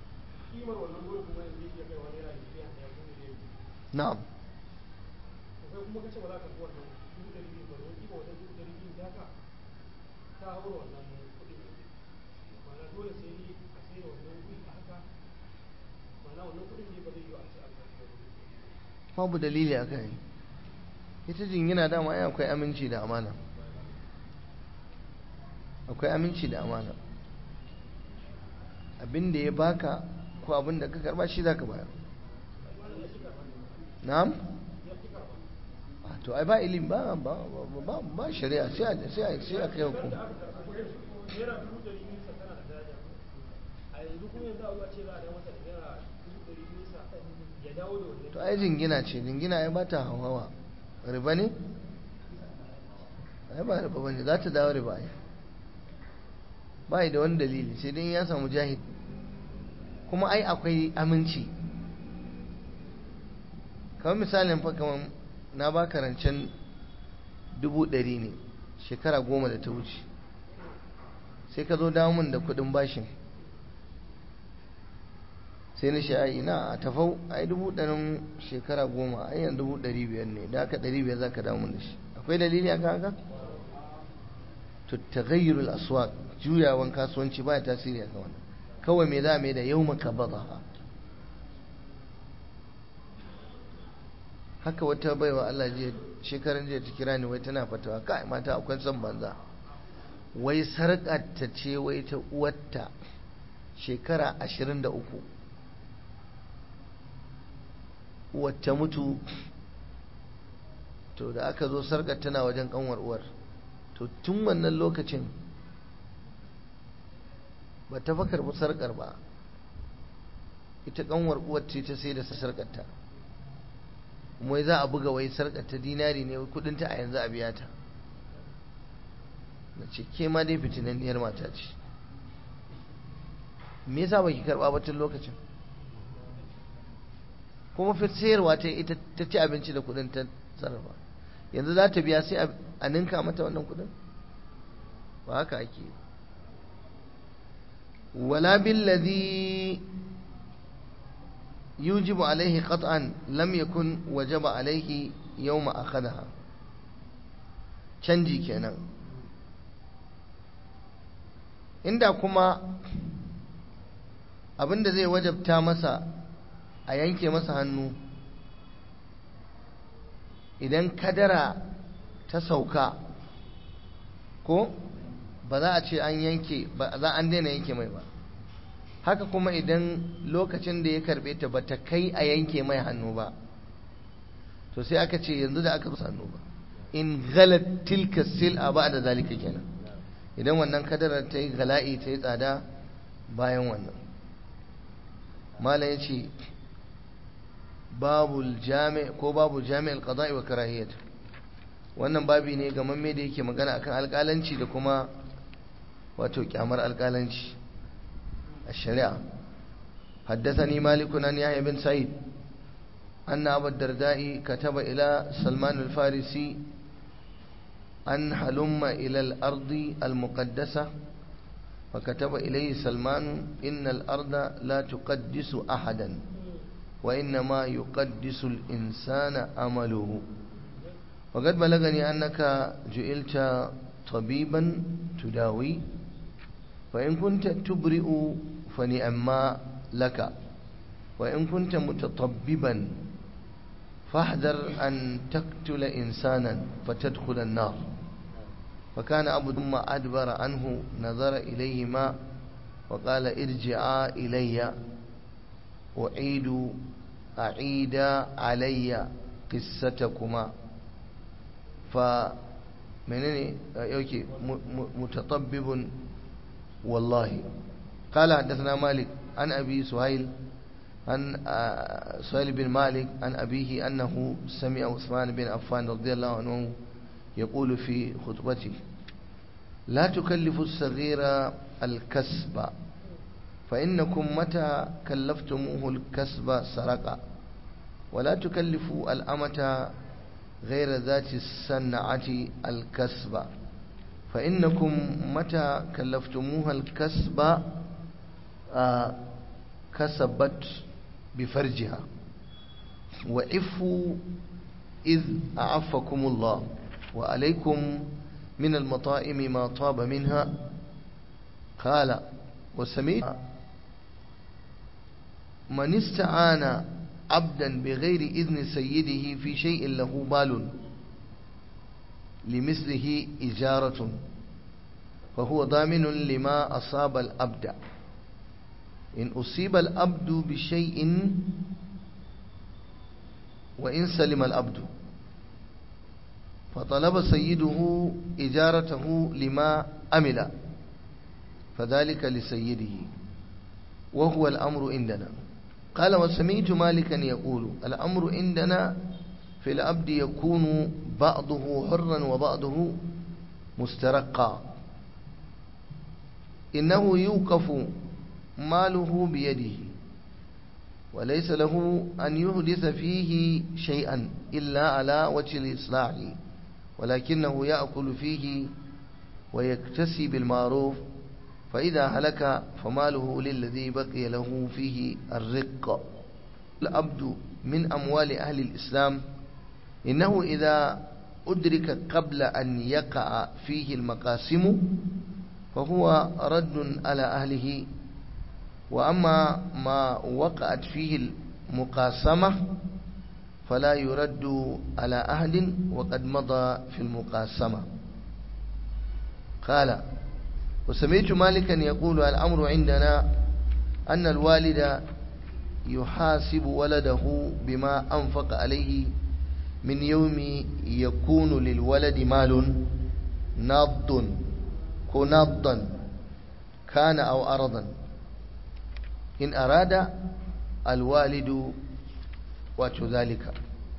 na'am kuma kace ba za ka buwar nan dubu ɗari biyu ba wani ba wajen dubu ɗari biyu taka ta haura wannan kuɗin ma'ana dole sai ni a sai da wannan kuɗi a haka ma'ana wannan kuɗin ne ba zai yi a ce an karɓi babu dalili a kai ita jingina dama ai akwai aminci da amana akwai aminci da amana abin da ya baka ko abin da ka karba shi za ka bayar na'am to ai ba ilim ba ba ba ba shari'a sai a sai a sai a kai hukum naira dubu ɗari biyu sa tana da daraja a yanzu kuma yanzu a zuwa ce za a dawo masa da naira dubu ɗari biyu sa ya dawo da wannan to ai jingina ce jingina ya bata hawa riba ne ai ba riba bane za ta dawo riba ai ba da wani dalili sai dai ya samu jahid kuma ai akwai aminci kamar misalin fa kamar na ba rancen dubu ɗari ne shekara goma da ta wuce sai ka zo damun da kuɗin bashin sai na shi ai na a tafau ai dubu ɗarin shekara goma ai yan dubu ɗari biyar ne da aka ɗari biyar za ka damun da shi akwai dalili a haka to taghayyurul aswaq juyawan kasuwanci ba tasiri a wannan kawai me za mai da yau maka bazaha haka wata baiwa Allah jiya shekaran jiya ta kira ni wai tana fatawa kai mata akwai son banza wai sarƙar ta ce wai ta uwarta shekara ashirin da uku wacce mutu to da aka zo sarƙar tana wajen ƙanwar uwar to tun wannan lokacin ba ta fa karɓi sarƙar ba ita ƙanwar uwar ce ta sai da sarƙarta kuma za a buga wai sarƙar ta dinari ne kudinta a yanzu a biya ta na ce ke ma dai fitinanniyar mata ce me yasa baki karɓa ba tun lokacin kuma fi sayarwa ta ita ta ci abinci da kudin ta sarrafa yanzu za ta biya sai a ninka mata wannan kudin ba haka ake wala billadhi yujibu alaihi qat'an lam yakun wajaba alaihi yawma akhadaha canji kenan inda kuma abinda zai wajabta masa a yanke masa hannu idan kadara ta sauka ko ba za a ce an yanke ba za an daina yanke mai ba haka kuma idan lokacin da ya karbe ta ba ta kai a yanke mai hannu ba to sai aka ce yanzu da aka rusa hannu ba in galat tilka sil'a ba da zalika kenan idan wannan kadarar ta yi gala'i ta yi tsada bayan wannan malam ya ce babu jami ko babu jami'al qada'i wa karahiyat wannan babi ne ga mamme da yake magana akan alƙalanci da kuma wato kyamar alƙalanci a shari'a حدثني مالك عن يحيى بن سعيد أن أبا الدرداء كتب إلى سلمان الفارسي أن هلم إلى الأرض المقدسة فكتب إليه سلمان إن الأرض لا تقدس أحدا وإنما يقدس الإنسان أمله وقد بلغني أنك جئلت طبيبا تداوي فإن كنت تبرئ فنعما لك وإن كنت متطببا فاحذر أن تقتل إنسانا فتدخل النار فكان أبو ثم أدبر عنه نظر إليهما وقال ارجعا إلي أعيد أعيد علي قصتكما فمنني يوكي متطبب والله قال حدثنا مالك عن أبي سهيل عن سهيل بن مالك عن أبيه أنه سمع عثمان بن عفان رضي الله عنه يقول في خطبته لا تكلف الصغير الكسب فإنكم متى كلفتموه الكسب سرق ولا تكلفوا الأمة غير ذات الصنعة الكسب فإنكم متى كلفتموها الكسب آه كسبت بفرجها وعفوا إذ أعفكم الله وعليكم من المطائم ما طاب منها قال وسميت من استعان عبدا بغير إذن سيده في شيء له بال لمثله إجارة فهو ضامن لما أصاب الأبد إن أصيب الأبد بشيء وإن سلم الأبد فطلب سيده إجارته لما أمل فذلك لسيده وهو الأمر عندنا قال وسمعت مالكا يقول الأمر عندنا في الأبد يكون بعضه حرا وبعضه مسترقا إنه يوقف ماله بيده وليس له أن يحدث فيه شيئا إلا على وجه الإصلاح ولكنه يأكل فيه ويكتسي بالمعروف فإذا هلك فماله للذي بقي له فيه الرق الأبد من أموال أهل الإسلام إنه إذا أدرك قبل أن يقع فيه المقاسم فهو رد على أهله وأما ما وقعت فيه المقاسمة فلا يرد على أهل وقد مضى في المقاسمة قال وسمعت مالكا يقول الأمر عندنا أن الوالد يحاسب ولده بما أنفق عليه من يوم يكون للولد مال ناض كناضا كان أو أرضا إن أراد الوالد وذلك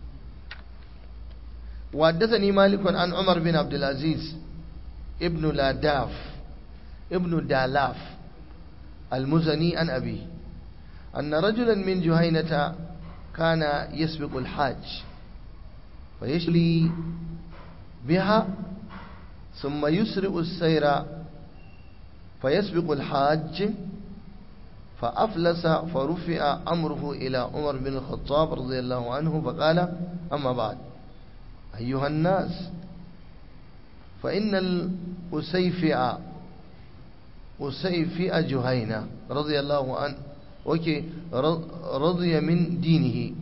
وحدثني مالك عن عمر بن عبد العزيز ابن لاداف ابن دالاف المزني عن أبيه أن رجلا من جهينة كان يسبق الحاج فيشلي بها ثم يسرع السير فيسبق الحاج فأفلس فرفع أمره إلى عمر بن الخطاب رضي الله عنه فقال أما بعد أيها الناس فإن الأسيفع أسيفع جهينة رضي الله عنه وكي رضي من دينه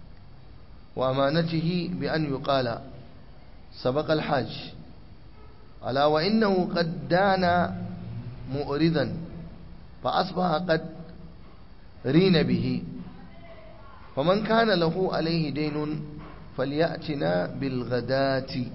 وأمانته بأن يقال سبق الحاج ala wa innahu qad dana mu'ridan fa asbaha qad rina bihi faman kana lahu alayhi daynun falyatina bil ghadati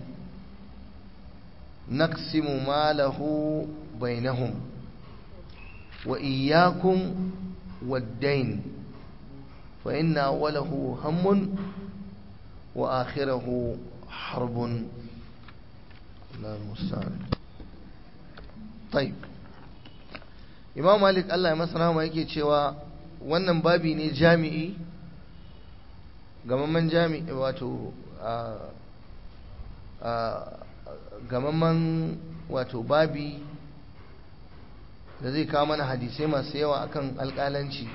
naqsimu malahu bainahum wa iyyakum wad-dayn fa inna awwalahu hammun wa akhirahu harbun الله المستعان طيب imam malik Allah ya masa rahama yake cewa wannan babi ne jami'i gamamman jami'i wato gamamman wato babi da zai kawo mana hadisai masu yawa akan alƙalanci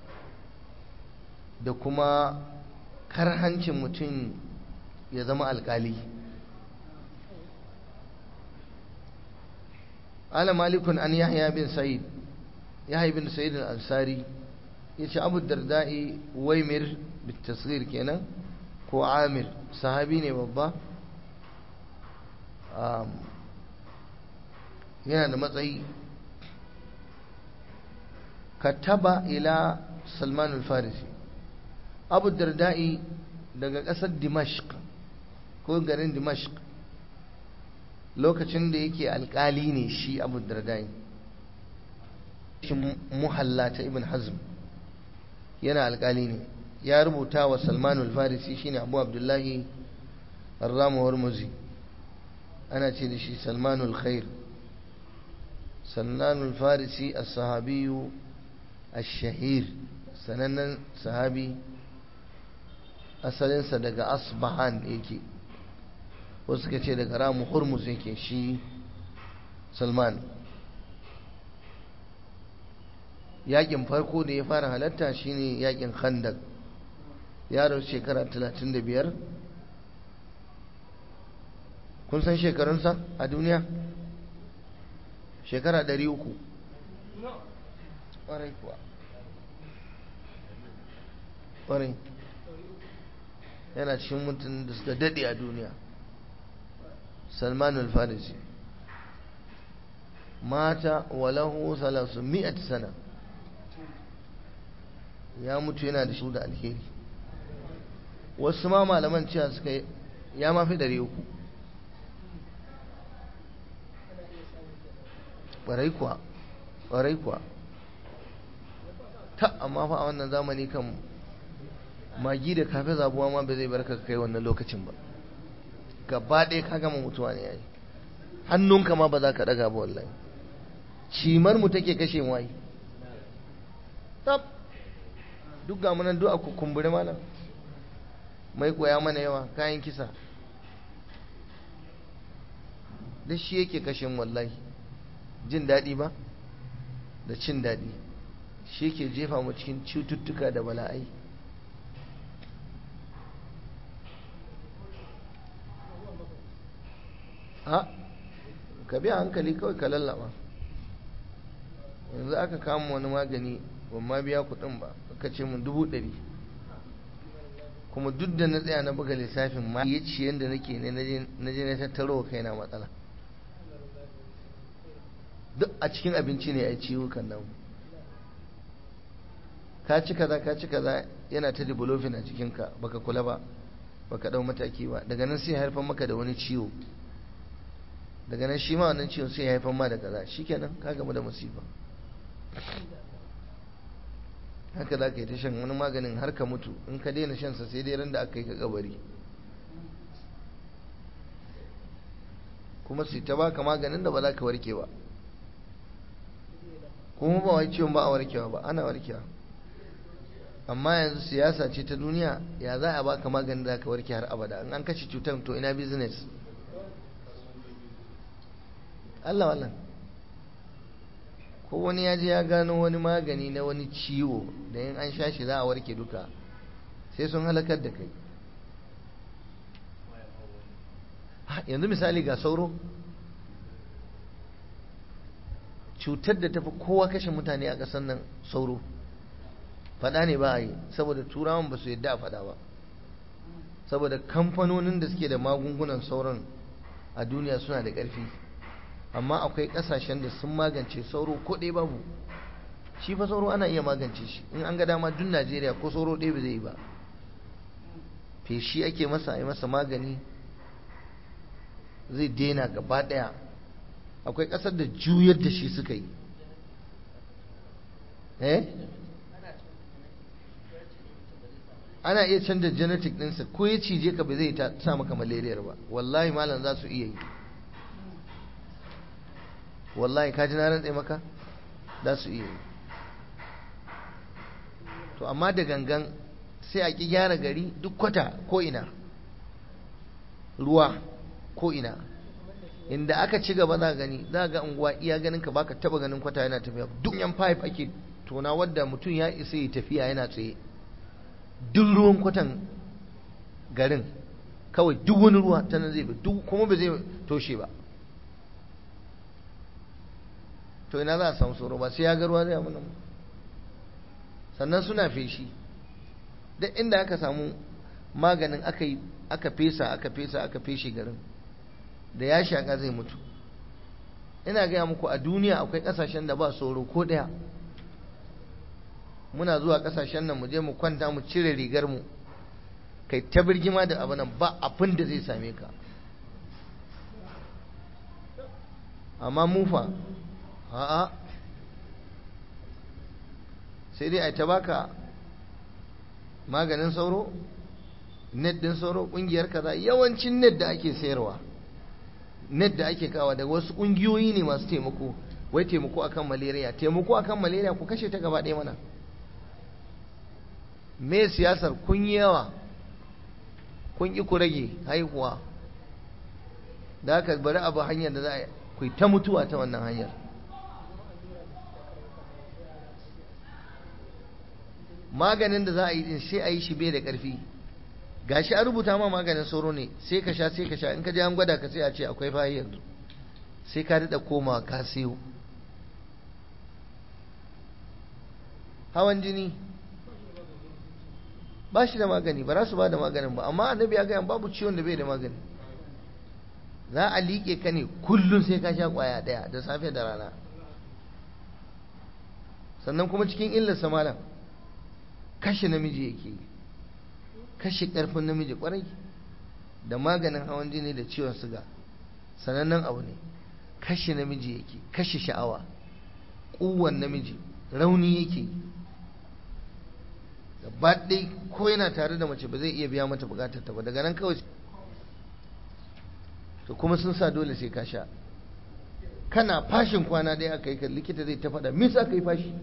da kuma karhancin mutum ya zama alƙali قال مالك عن يحيى بن سعيد يحيى بن سعيد الأنصاري يش أبو الدرداء ويمر بالتصغير كنا هو عامر صحابيني بابا yana da matsayi kataba ila salman al-farisi abu darda'i daga ƙasar dimashq ko garin dimashq lokacin da yake alkali ne shi abu dardai shi muhalla ta ibn hazm yana alkali ne ya rubuta wa salmanul farisi shine abu abdullahi arramuwar muzi ana ce da shi salmanul khair salmanul farisi a sahabiyu shahir sanannen sahabi asalinsa daga asbahan yake wasu suka ce daga ramu hurmus yake shi salman yakin farko da ya fara halatta shine yakin khandak yaro shekara 35 kun san shekarunsa a duniya shekara 300 ƙwarai kuwa ƙwarai yana cikin mutum da suka daɗe a duniya سلمان الفارسي مات وله ثلاثمائة سنة ya mutu yana da shi da alheri wasu ma malaman cewa suka ya mafi ɗari uku ƙwarai kuwa ƙwarai kuwa ta amma fa a wannan zamani kan magi da kafe zabuwa ma ba zai barka kai wannan lokacin ba gaba ɗaya ka gama mutuwa ne yayi hannunka ma ba za ka ɗaga ba wallahi cimar mu take kashe mu ai tab duk ga munan duk a kumbure malam mai koya mana yawa kayan kisa da shi yake kashe mu wallahi jin daɗi ba da cin daɗi shi yake jefa mu cikin cututtuka da bala'ai ha ka biya hankali kawai ka lallaba yanzu aka kama wani magani ban ma biya kuɗin ba aka ce mun dubu ɗari kuma duk da na tsaya na buga lissafin ma ya ci yadda nake ne na je na tattaro wa kaina matsala duk a cikin abinci ne a ciwukan nan ka ci kaza ka ci kaza yana ta developing a cikinka baka kula ba baka dau mataki ba daga nan sai haifar maka da wani ciwo daga nan shi ma wannan ciwon sai ya haifar ma da kaza shikenan ka gamu da musiba haka za ka yi ta shan wani maganin har ka mutu in ka daina shansa sai dai ran da aka yi ka kabari kuma su ta baka maganin da ba za ka warke ba kuma ba wai ciwon ba a warkewa ba ana warkewa amma yanzu siyasa ce ta duniya ya za a baka maganin da ka warke har abada in an kashe cutar to ina business Allah wallan ko wani ya je ya gano wani magani na wani ciwo da in an sha shi za a warke duka sai sun halakar da kai yanzu misali ga sauro cutar da tafi kowa kashe mutane a ƙasar nan sauro faɗa ne ba a yi saboda turawan ba su yadda a faɗa ba saboda kamfanonin da suke da magungunan sauron a duniya suna da ƙarfi amma akwai ƙasashen da sun magance sauro ko ɗaya babu shi fa sauro ana iya magance shi in an ga dama duk najeriya ko sauro ɗaya ba zai yi ba feshi ake masa a yi masa magani zai daina gaba ɗaya akwai ƙasar da juyar da shi suka yi eh ana iya canza genetic ɗinsa ko ya cije ka ba zai sa maka malariyar ba wallahi malam za su iya yi wallahi ka ji na rantse maka za su iya yi to amma da gangan sai a ki gyara gari duk kwata ko ina ruwa ko ina inda aka ci gaba za gani za ga unguwa iya ganin ka baka taba ganin kwata yana tafiya duk yan pipe ake tona wadda mutum ya isa ya tafiya yana tsaye duk ruwan kwatan garin kawai duk wani ruwa ta nan zai bi duk kuma ba zai toshe ba to ina za a samu tsoro ba sai ya ga ruwa zai amina sannan suna feshi duk inda aka samu maganin aka yi aka fesa aka fesa aka feshe garin da ya shaka zai mutu ina gaya muku a duniya akwai kasashen da ba tsoro ko daya muna zuwa kasashen nan mu je mu kwanta mu cire rigar mu kai ta birgima da abu nan ba abin da zai same ka amma mufa a'a sai dai a ta baka maganin sauro net din sauro kungiyar kaza yawancin net da ake sayarwa net da ake kawa daga wasu kungiyoyi ne masu taimako wai taimako akan malaria taimako akan malaria ku kashe ta gaba ɗaya mana me siyasar kun yi yawa kun ƙi ku rage haihuwa da haka bari abu hanyar da za a ku ta mutuwa ta wannan hanyar maganin da za a yi din sai a yi shi bai da ƙarfi gashi an rubuta ma maganin sauro ne sai ka sha sai ka sha in ka je an gwada ka sai a ce akwai fayi yanzu sai ka daɗa komawa ka siyo hawan jini ba shi da magani ba za su ba da maganin ba amma annabi ya gaya babu ciwon da bai da magani za a liƙe ka ne kullum sai ka sha ƙwaya ɗaya da safe da rana sannan kuma cikin illarsa malam kashe namiji yake yi kashe ƙarfin namiji ƙwarai da maganin hawan jini da ciwon suga sanannen abu ne kashe namiji yake kashe sha'awa ƙuwan namiji rauni yake yi gaba ɗai ko yana tare da mace ba zai iya biya mata bukatar ta ba daga nan kawai to kuma sun sa dole sai ka sha kana fashin kwana ɗaya aka yi ka likita zai ta faɗa me sa ka yi fashi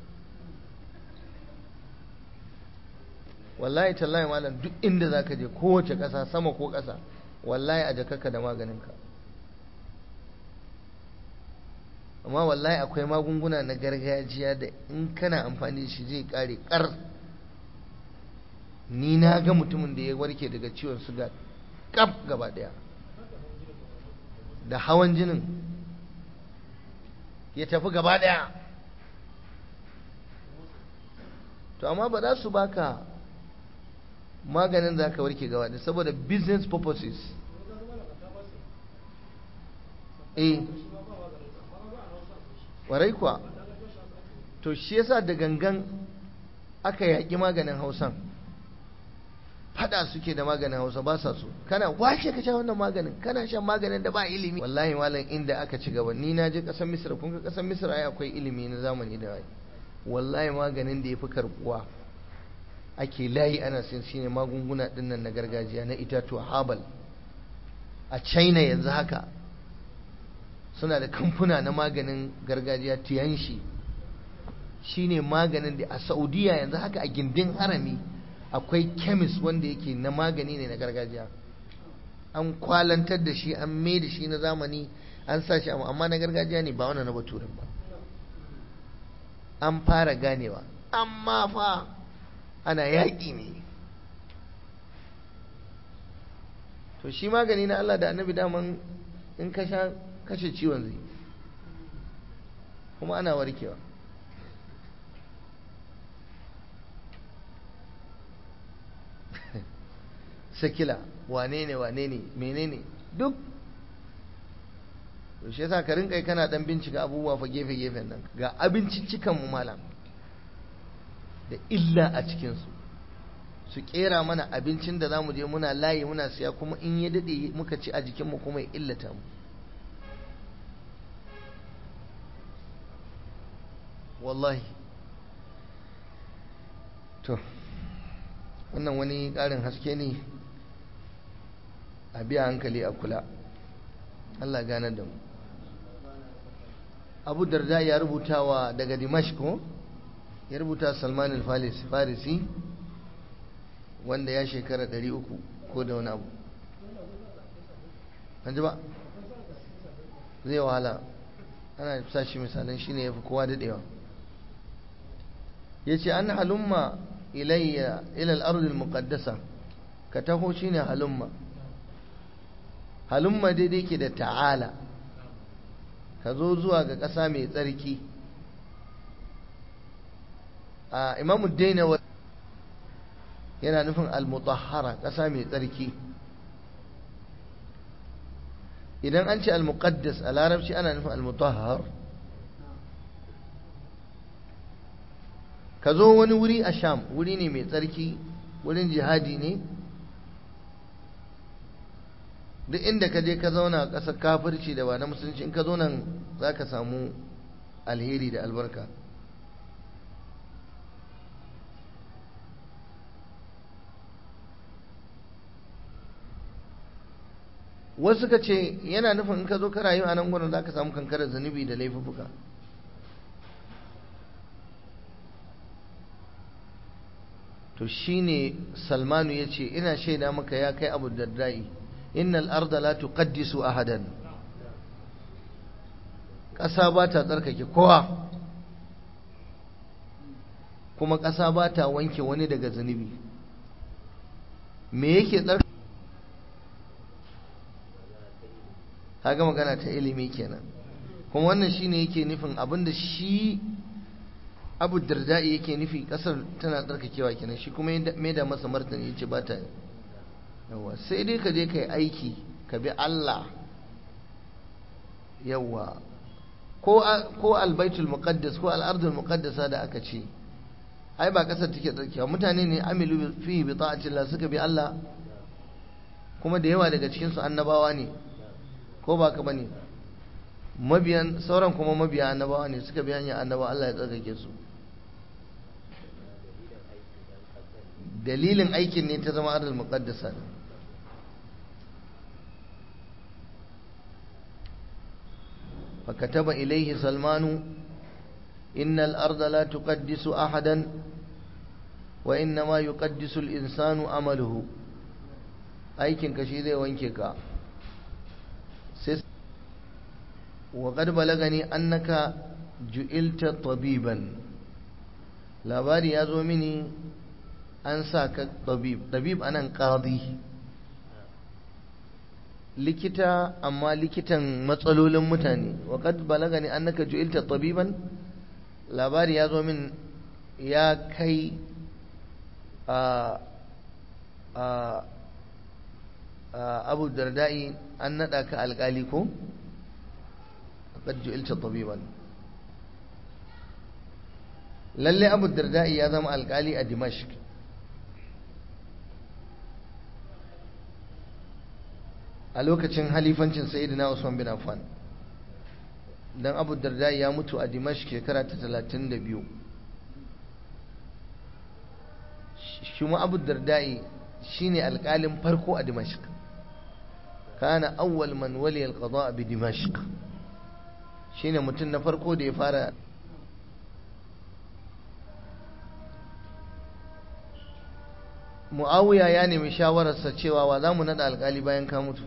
wallahi tallahi malam duk inda za ka je kowace ƙasa sama ko ƙasa wallahi a jakarka da maganinka amma wallahi akwai magunguna na gargajiya da in kana amfani da shi zai ƙare ƙar ni na ga mutumin da ya warke daga ciwon suga kaf gaba daya da hawan jinin ya tafi gaba daya to amma ba za su baka maganin da ka warke gaba daya saboda business purposes eh warai kuwa to shi yasa da gangan aka yaƙi maganin hausan fada suke da maganin hausa ba sa so kana washe ka sha wannan maganin kana shan maganin da ba ilimi wallahi malam inda aka ci gaba ni na je kasan misra kun ga kasan misra ai akwai ilimi na zamani da wai wallahi maganin da yafi karbuwa ake layi ana sin shine magunguna dinnan na gargajiya na itatuwa habal a china yanzu haka suna da kamfuna na maganin gargajiya tiyanshi shine maganin da a saudiya yanzu haka a gindin harami akwai kemis wanda yake na magani ne na gargajiya an kwalantar da shi an mai da shi na zamani an sa shi amma na gargajiya ne ba wani na baturin ba an fara ganewa amma fa ana yaƙi ne to shi magani na Allah da annabi daman in ka sha kashe ciwon zai kuma ana warkewa sakila wane ne wane ne menene duk to shi yasa ka rinka kana dan bincika abubuwa fa gefe gefen nan ga abinciccikan mu malam da illa a cikin su su kera mana abincin da zamu je muna layi muna siya kuma in ya dade muka ci a jikin mu kuma ya illata mu wallahi to wannan wani ƙarin haske ne a biya hankali a kula Allah gane da mu abu darda ya rubuta wa daga dimashko ya rubuta salman al-farisi wanda ya shekara 300 ko da wani abu an ji ba zai wahala ana sa shi misalan shi ne ya fi kowa daɗewa ya ce an halumma ilayya ilal ardil muqaddasa ka taho shi ne halumma halumma daidai ke da ta'ala ka zo zuwa ga ƙasa mai tsarki a imamu daina yana nufin al-mutahhara ƙasa mai tsarki idan an ce al-muqaddas a larabci ana nufin al-mutahhar ka zo wani wuri a sham wuri ne mai tsarki wurin jihadi ne duk inda ka je ka zauna a ƙasar kafirci da ba na musulunci in ka zo nan za ka samu alheri da albarka wasu ka ce yana nufin in ka zo ka rayu a nan gudun za ka samu kankarar zunubi da laifuka to shine salmanu ya ce ina shaida maka ya kai abu daddai innal arda la tuqaddisu ahadan ƙasa ba ta tsarkake kowa kuma ƙasa ba ta wanke wani daga zunubi me yake tsarkake kaga magana ta ilimi kenan kuma wannan shine yake nufin abinda shi abu dardai yake nufi kasar tana tsarkakewa kenan shi kuma mai da masa martani yace ba ta yawa sai dai ka je ka yi aiki ka bi Allah yawa ko ko albaitul muqaddas ko al'ardul muqaddasa da aka ce ai ba kasar take tsarkakewa mutane ne amilu fi bi ta'atillah suka bi Allah kuma da yawa daga cikin su annabawa ne ko ba ka bane mabiyan sauran kuma mabiya annabawa ne suka bi hanyar annaba Allah ya tsarkake su dalilin aikin ne ta zama ardul muqaddasa فكتب إليه سلمان إن الأرض لا تقدس أحدا وإنما يقدس الإنسان عمله aikin ka shi zai wanke ka sai وقد بلغني أنك جئلت طبيبا labari ya zo mini an sa ka tabib tabib anan qadi likita amma likitan matsalolin mutane wa qad balagani annaka ju'ilta tabiban labari ya zo min ya kai a a abu dardai an nada ka alkali ko qad ju'ilta tabiban lalle abu dardai ya zama alkali a dimashq a lokacin halifancin sayyidina usman bin affan dan abu dardai ya mutu a dimashq shekara ta 32 shi mu abu dardai shine alkalin farko a dimashq kana awwal man wali alqada bi dimashq shine mutum na farko da ya fara mu'awiya ya nemi shawararsa cewa wa za mu naɗa alƙali bayan ka mutu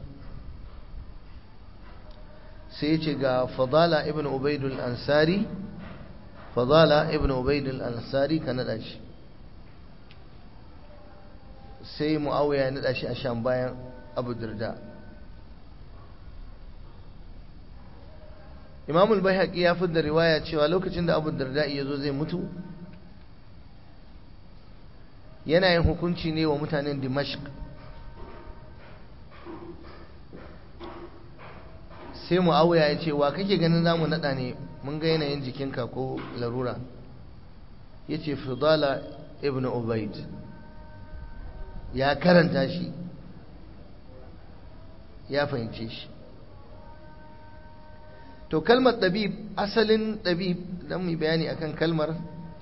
sai ya ce ga fadala ibn ubaidul ansari fadala ibn ubaidul ansari ka naɗa shi sai mu'awiya ya naɗa shi a sham bayan abu dirda imamul bai ya fi da riwaya cewa lokacin da abu dirda ya zo zai mutu yana yin hukunci ne wa mutanen dimashq sai mu'awiya ya ce wa kake ganin za mu naɗa ne mun ga yanayin jikinka ko larura ya ce fidala ibn ubaid ya karanta shi ya fahimce shi to kalmar ɗabib asalin ɗabib don mu bayani akan kalmar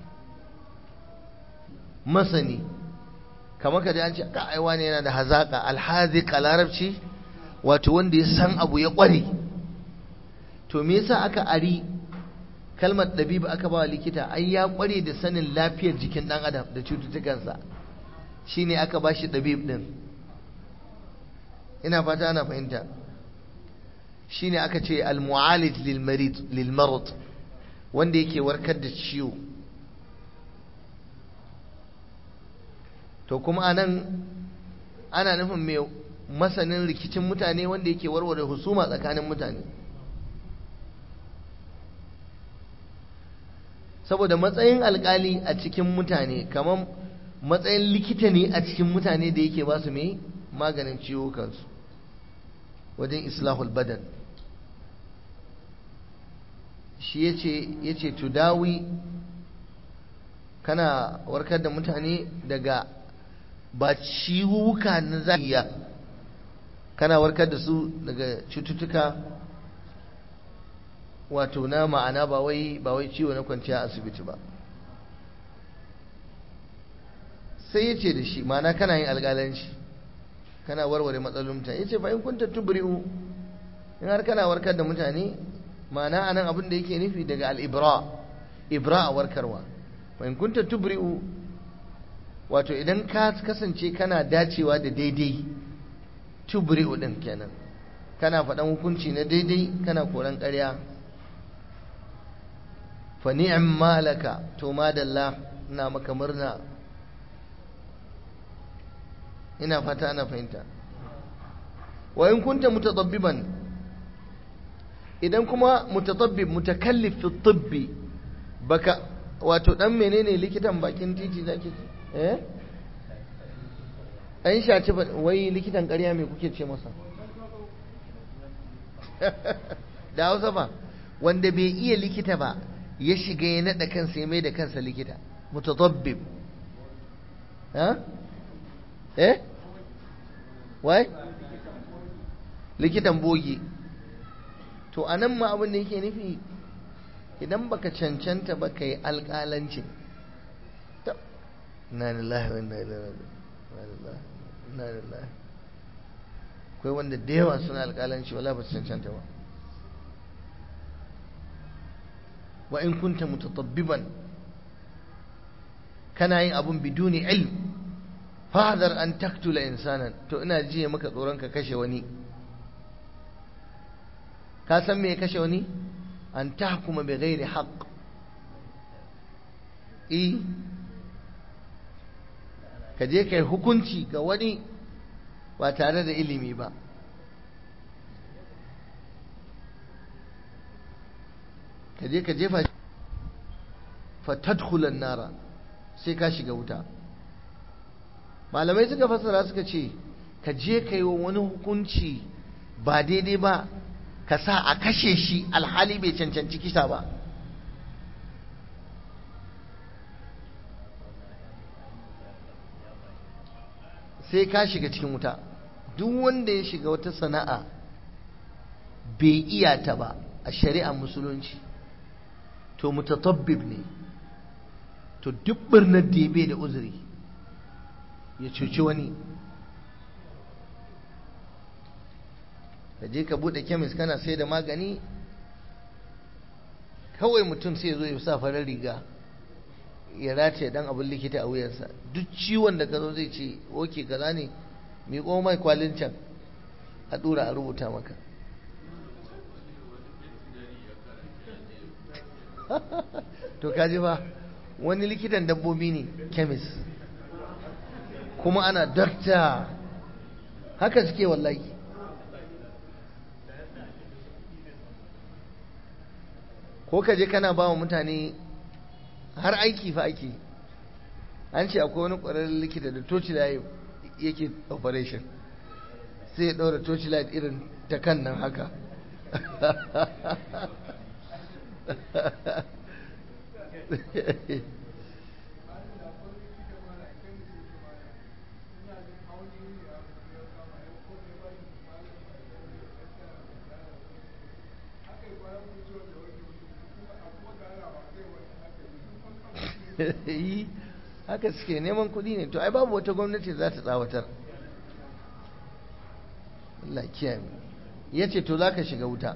masani kamar ka ji an ce ka aiwa ne yana da hazaƙa alhaziƙa larabci wato wanda ya san abu ya ƙware to me yasa aka ari kalmar ɗabib aka ba wa likita ai ya ƙware da sanin lafiyar jikin ɗan adam da cututtukansa shine aka ba shi ɗabib ɗin ina fata ana fahimta shine aka ce al-mu'alij lil marad wanda yake warkar da ciwo to kuma anan ana nufin mai masanin rikicin mutane wanda yake warware husuma tsakanin mutane saboda matsayin alkali a cikin mutane kamar matsayin likita ne a cikin mutane da yake ba su mai maganin ciwo kansu wajen islahul badan shi ya ce tudawi kana warkar da mutane daga ba ciwuka na zahiriya kana warkar da su daga cututtuka wato na ma'ana ba wai ba wai ciwo na kwanciya asibiti ba sai ya ce da shi ma'ana kana yin alƙalanci kana warware matsalolin mutane ya ce fa in kunta tubri'u in har kana warkar da mutane ma'ana anan abin da yake nufi daga al-ibra ibra a warkarwa fa in kunta tubri'u wato idan ka kasance kana dacewa da daidai tubri'u din kenan kana faɗan hukunci na daidai kana koran ƙarya fa ni'am malaka to madalla ina maka murna ina fata ana fahimta wa in kunta mutadabbiban idan kuma mutatabbib mutakallif fi tibbi baka wato dan menene likitan bakin titi zaki eh an shaci wai likitan ƙarya me kuke ce masa da Hausa ba wanda bai iya likita ba ya shiga ya nada kansa ya mai da kansa likita mutatabbib ha eh wai likitan bogi to a nan ma abin da yake nufi idan baka cancanta ba ka yi alƙalancin na lillahi wa inna ilaihi na lillahi akwai wanda da yawa suna alƙalanci wala ba su cancanta ba wa in kunta mutatabbiban kana yin abun biduni ilm fahadar an taktula insanan to ina jiye maka tsoron ka kashe wani ka san me ya kashe wani an tahkuma bi ghairi haqq eh ka je kai hukunci ga wani ba tare da ilimi ba ka je ka jefa fa tadkhulan nara sai ka shiga wuta malamai suka fassara suka ce ka je ka yi wa wani hukunci ba daidai ba ka sa a kashe shi alhali bai cancanci kisa ba sai ka shiga cikin wuta duk wanda ya shiga wata sana'a bai iya ta ba a shari'ar musulunci to mutatabbib ne to duk birnin da ya bai da uzuri ya cuci wani ka je ka bude kemis kana sai da magani kawai mutum sai zo ya sa farar riga ya rataye dan abin likita a wuyansa duk ciwon da ka zo zai ce oke kaza ne miƙo mai kwalin can a ɗura a rubuta maka to kaji ba wani likitan dabbobi ne kemis kuma ana dakta haka suke wallahi ko ka je kana ba wa mutane har aiki fa ake an ce akwai wani ƙwararren likita da torchlight yake operation sai ya ɗaura torchlight irin ta kan nan haka yi haka suke neman kuɗi ne to ai babu wata gwamnati za ta tsawatar Allah kiyaye ya ce to za ka shiga wuta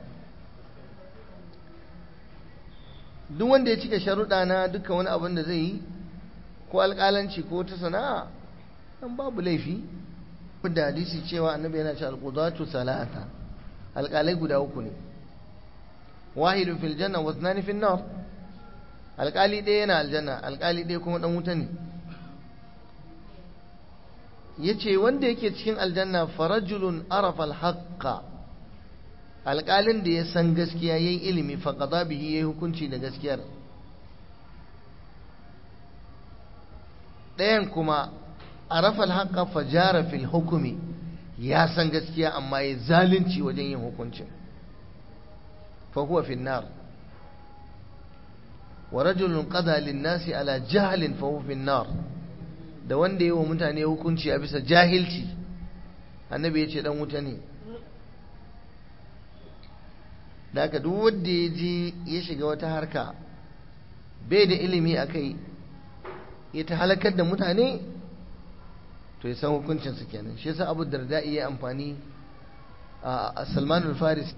duk wanda ya cika sharuɗa na duka wani abin da zai yi ko alƙalanci ko ta sana'a dan babu laifi da hadisi cewa annabi yana ce alqudatu salata alƙalai guda uku ne wahidun fil janna wa ithnani fil nar alƙali ɗaya yana aljanna alƙali ɗaya kuma ɗan wuta ne ya ce wanda yake cikin aljanna farajulun arafa alhaqqa alƙalin da ya san gaskiya ya yi ilimi faƙaɗa bihi ya yi hukunci da gaskiyar ɗayan kuma arafa alhaqqa fajara fil hukumi ya san gaskiya amma ya zalunci wajen yin hukuncin fa huwa fin nar wa rajulun qada lin nasi ala jahlin fa huwa fin nar da wanda yi wa mutane hukunci a bisa jahilci annabi ya ce dan wuta ne da haka duk wanda ya je ya shiga wata harka bai da ilimi a kai ya ta halakar da mutane to ya san hukuncinsu kenan shi yasa abu darda iya amfani a salman al-faris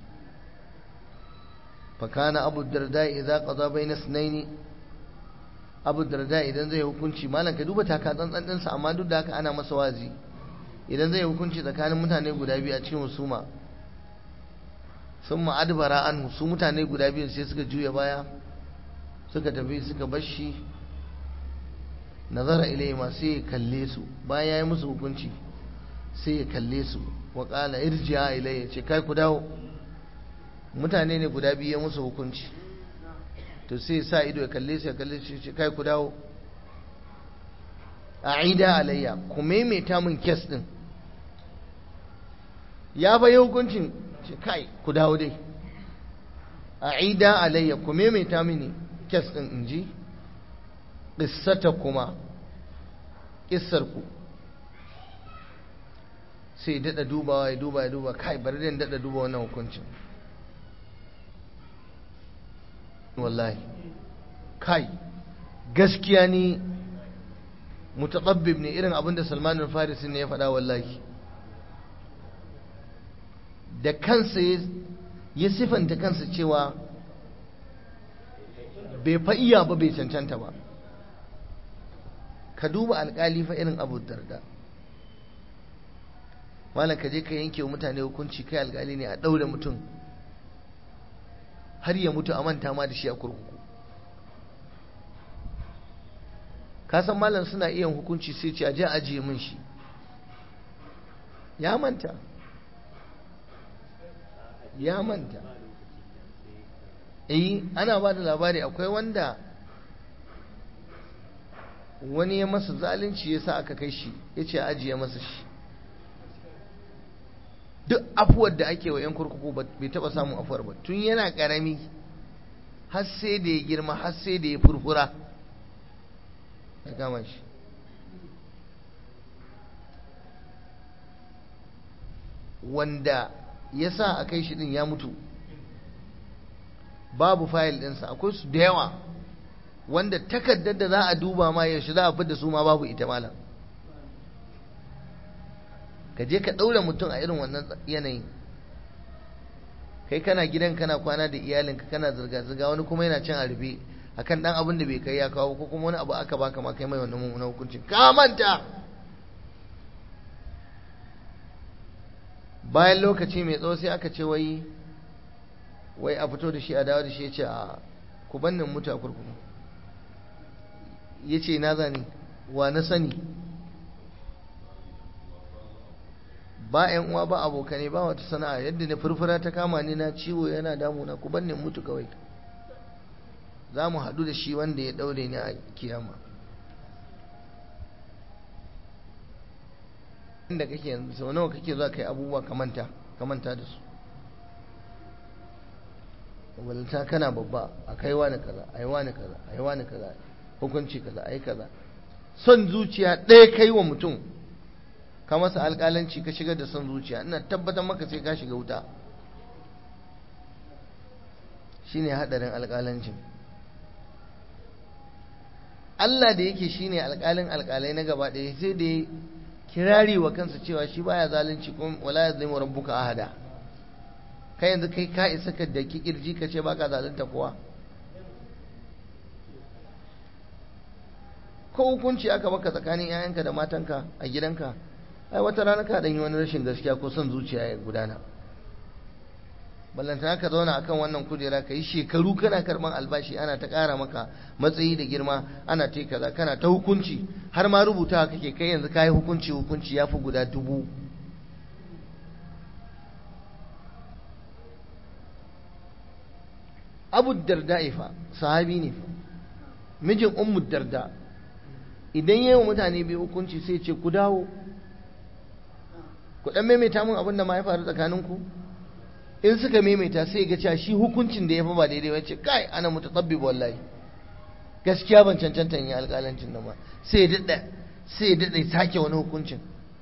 fakana abu darda idza qada bayna sunaini abu darda idan zai hukunci malam ka duba taka tsantsan ɗinsa amma duk da haka ana masa wazi idan zai hukunci tsakanin mutane guda biyu a cikin husuma sun ma'adbara an su mutane guda biyu sai suka juya baya suka tafi suka bashi nazara ilai ma sai ya kalle su bayan ya yi musu hukunci sai ya kalle su wa ƙala irjiya ilai ya ce kai ku dawo mutane ne guda biyu ya musu hukunci to sai sa ido ya kalle su ya kalle su ce kai ku dawo a ida alayya ku maimaita min kes din ya bayi hukuncin ce kai ku dawo dai a ida alayya ku maimaita mini kes din in ji ƙissata kuma ƙissarku sai daɗa dubawa ya duba ya duba kai bari da daɗa duba wannan hukuncin wallahi kai gaskiya ni mutaqabbib ne irin abinda Salman al-Farisi ne ya faɗa wallahi da kansa ya sifanta kansa cewa bai fa iya ba bai cancanta ba ka duba alƙali fa irin abu darda malam ka je ka yanke wa mutane hukunci kai alƙali ne a ɗaure mutum har ya mutu a manta ma da shi a kurkuku ka san malam suna iya hukunci sai ce a je ajiye min shi ya manta ya manta eh ana ba da labari akwai wanda wani ya masa zalunci ya sa aka kai shi ya ce ajiye masa shi duk afuwar da ake wa 'yan kurkuku bai taba samun afuwar ba tun yana karami har sai da ya girma har sai da ya furfura ya kama shi wanda ya sa a kai shi din ya mutu babu fayil ɗinsa akwai su da yawa wanda takardar da za a duba ma yaushe za a fi da su ma babu ita malam ka je ka ɗaure mutum a irin wannan yanayin kai kana gidan kana kwana da iyalinka kana zirga-zirga wani kuma yana cin arbe akan dan abin da bai kai ya kawo ko kuma wani abu aka baka ma kai mai wannan mummunan hukuncin ka manta bayan lokaci mai tsawo sai aka ce wai wai a fito da shi a dawo da shi ya ce a ku bannin mutu a kurkuku ya ce na zani wa na sani ba yan uwa ba abokane ba wata sana'a yadda na furfura ta kama ni na ciwo yana damuna ku banne mutu kawai za mu haɗu da shi wanda ya ɗaure ni a kiyama inda kake yanzu sau nawa kake zuwa kai abubuwa kamanta kamanta da su walta kana babba a kai wani kaza a yi wani kaza a yi wani kaza hukunci kaza a yi kaza son zuciya ɗaya kai wa mutum ka masa alƙalanci ka shigar da son zuciya ina tabbatar maka sai ka shiga wuta shine haɗarin alƙalancin Allah da yake shine alƙalin alƙalai na gaba ɗaya sai da ya kirari wa kansa cewa shi baya zalunci kuma wala yazlimu rabbuka ahada kai yanzu kai ka isa ka daki kirji ka ce baka zalunta kowa ko hukunci aka maka tsakanin 'ya'yanka da matanka a gidanka ai wata rana ka dan yi wani rashin gaskiya ko son zuciya ya gudana ballantana ka zauna akan wannan kujera ka yi shekaru kana karban albashi ana ta ƙara maka matsayi da girma ana ta kaza kana ta hukunci har ma rubuta kake kai yanzu ka yi hukunci hukunci ya fi guda dubu abu darda ifa sahabi ne mijin ummu darda idan yi wa mutane biyu hukunci sai ce ku dawo ku dan maimaita mun abin da ma ya faru tsakaninku in suka maimaita sai ga cewa shi hukuncin da ya fi ba daidai ba ce kai ana mutatabbib wallahi gaskiya ban cancanta yi alƙalancin nan ba sai ya daɗa sai ya daɗa sake wani hukuncin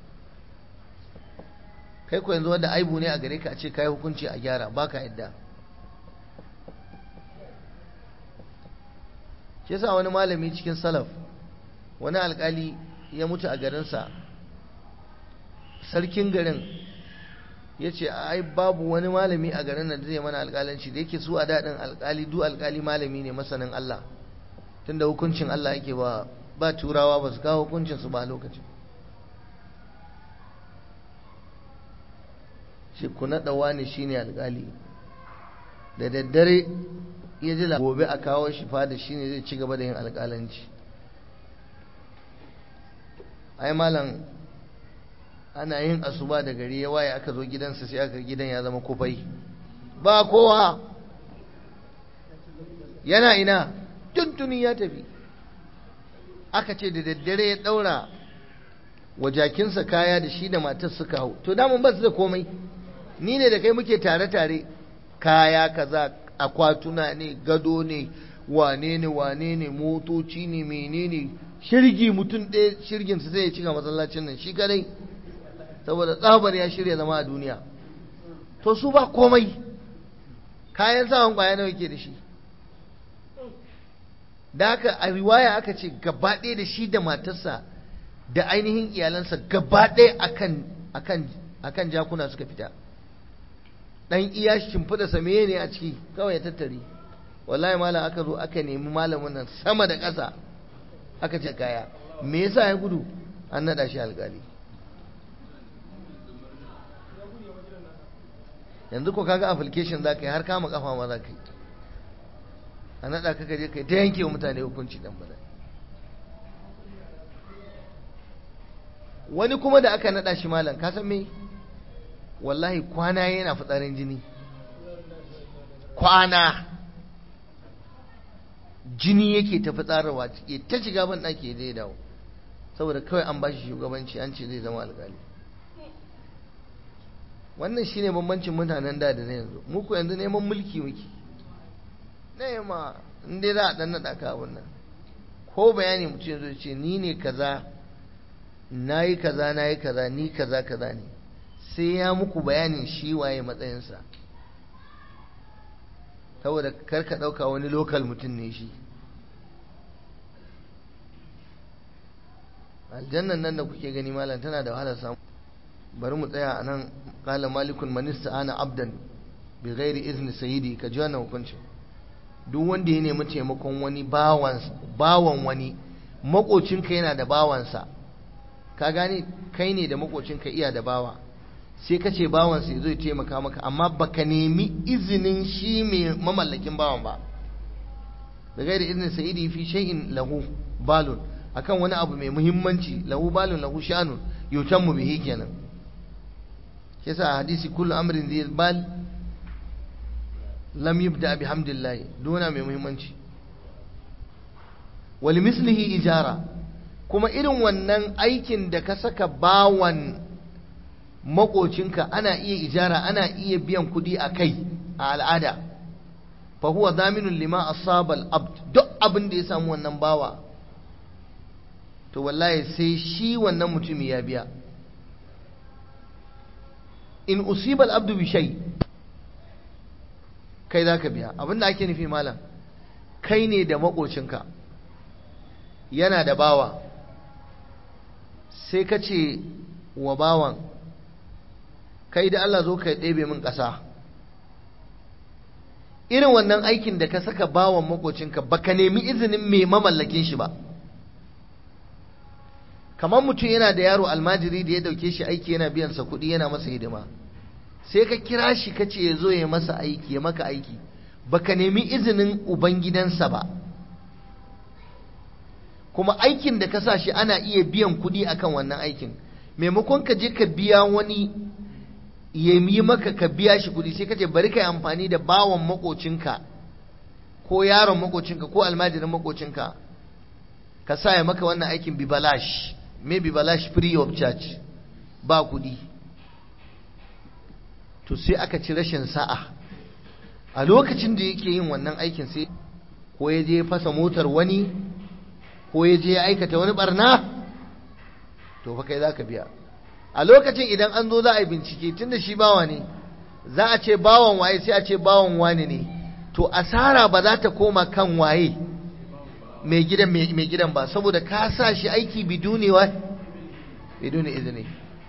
kai ko yanzu wanda aibu ne a gare ka a ce kai hukunci a gyara baka yadda shi yasa wani malami cikin salaf wani alƙali ya mutu a garinsa sarkin garin ya ce ai babu wani malami a garin da zai mana alƙalanci da yake su a daɗin alƙali du alƙali malami ne masanin Allah tunda hukuncin Allah yake ba ba turawa ba su kawo hukuncin su ba lokacin shi ku naɗa wani shine alƙali da daddare ya ji gobe a kawo shi fada shine zai ci gaba da yin alƙalanci ai malam ana yin asuba da gari ya waye aka zo gidansa sai aka gidan ya zama kufai ba kowa yana ina tuntuni ya tafi aka ce da daddare ya daura wa jakinsa kaya da shi da matar suka hau to damun ba su da komai ni ne da kai muke tare-tare kaya kaza akwatuna ne gado ne wane ne wane ne motoci ne menene shirgi mutum ɗaya shirginsa zai cika masallacin nan shi kadai saboda tsabar ya shirya zama a duniya to su ba komai kayan sawan kwaya nawa ke da shi da haka a riwaya aka ce gaba ɗaya da shi da matarsa da ainihin iyalansa gaba ɗaya akan akan akan jakuna suka fita dan iya shimfiɗa same ne a ciki kawai ya tattare wallahi malam aka zo aka nemi malamin nan sama da ƙasa aka ce kaya me yasa ya gudu an naɗa shi alƙali yanzu ko kaga application za ka yi har kama kafa ma za ka yi a naɗa ka gaje ka yi ta yanke wa mutane hukunci dan bada wani kuma da aka naɗa shi malam ka san me wallahi kwana yana fitsarin jini kwana jini yake ta fitsararwa ya ta shiga ban ɗaki zai dawo saboda kawai an ba shi shugabanci an ce zai zama alƙali wannan shine bambancin mutanen da da na yanzu muku yanzu neman mulki muke nema in dai za a dan naɗa ka abun nan ko bayani mutum yanzu ce ni ne kaza na yi kaza na yi kaza ni kaza kaza ne sai ya muku bayanin shi waye matsayinsa saboda kar ka ɗauka wani lokal mutum ne shi aljannan nan da kuke gani malam tana da wahalar samu bari mu tsaya a nan kala malikun manista ana abdan bi ghairi izni sayidi ka ji wannan hukuncin duk wanda ya nemi taimakon wani bawan wani makocinka yana da bawansa ka gane kai ne da makocinka iya da bawa sai ka ce bawansa ya zo ya taimaka maka amma baka nemi izinin shi mai mamallakin bawan ba da gairi izinin sayidi fi shay'in lahu balun akan wani abu mai muhimmanci lahu balun lahu sha'anun yutammu bihi kenan yasa hadisi kullu amrin zai bal lam yubda bihamdillah dona mai muhimmanci wal mislihi ijara kuma irin wannan aikin da ka saka bawan makocinka ana iya ijara ana iya biyan kuɗi a kai a al'ada fa huwa daminun lima asaba al-abd duk abin da ya samu wannan bawa to wallahi sai shi wannan mutumi ya biya in usiba al-abdu bi shay kai zaka biya abinda ake nufi malam kai ne da makocinka yana da bawa sai ka ce wa bawan kai da Allah zo ka ɗebe min ƙasa irin wannan aikin da ka saka bawan makocinka baka nemi izinin mai mamallakin shi ba kamar mutum yana da yaro almajiri da ya dauke shi aiki yana biyan sa kuɗi yana masa hidima sai ka kira shi ka ce ya zo ya masa aiki ya maka aiki baka nemi izinin ubangidansa ba kuma aikin da ka sa shi ana iya biyan kuɗi akan wannan aikin maimakon ka je ka biya wani ya yi maka ka biya shi kuɗi sai ka ce bari ka yi amfani da bawan makocinka ko yaron makocinka ko almajirin makocinka ka sa ya maka wannan aikin bibalash me bibalash free of charge ba kuɗi to sai aka ci rashin sa'a a lokacin da yake yin wannan aikin sai ko ya je fasa motar wani ko ya je ya aikata wani barna to fa kai za ka biya a lokacin idan an zo za a yi bincike tun da shi bawa ne za a ce bawan waye sai a ce bawan wani ne to asara ba za ta koma kan waye mai gidan mai gidan ba saboda ka sa shi aiki biduni wa biduni izini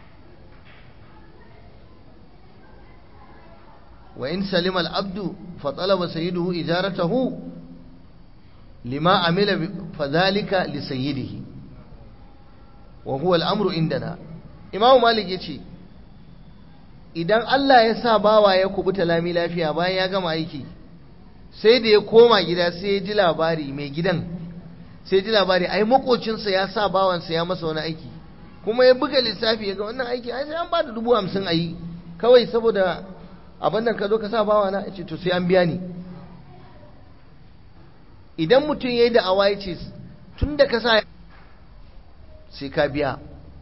wa in salima al-abdu fa talaba sayyiduhu ijaratahu lima amila fa dhalika li sayyidihi wa huwa al-amru indana Imam Malik yace idan Allah ya sa bawa ya kubuta lami lafiya bayan ya gama aiki sai da ya koma gida sai ya ji labari mai gidan sai ji labari ai makocinsa ya sa bawansa ya masa wani aiki kuma ya buga lissafi ya ga wannan aiki ai sai an ba da dubu hamsin a yi kawai saboda abin nan ka zo ka sa bawa na ce to sai an biya ni idan mutum ya yi da awa ya ce tun da ka sa sai ka biya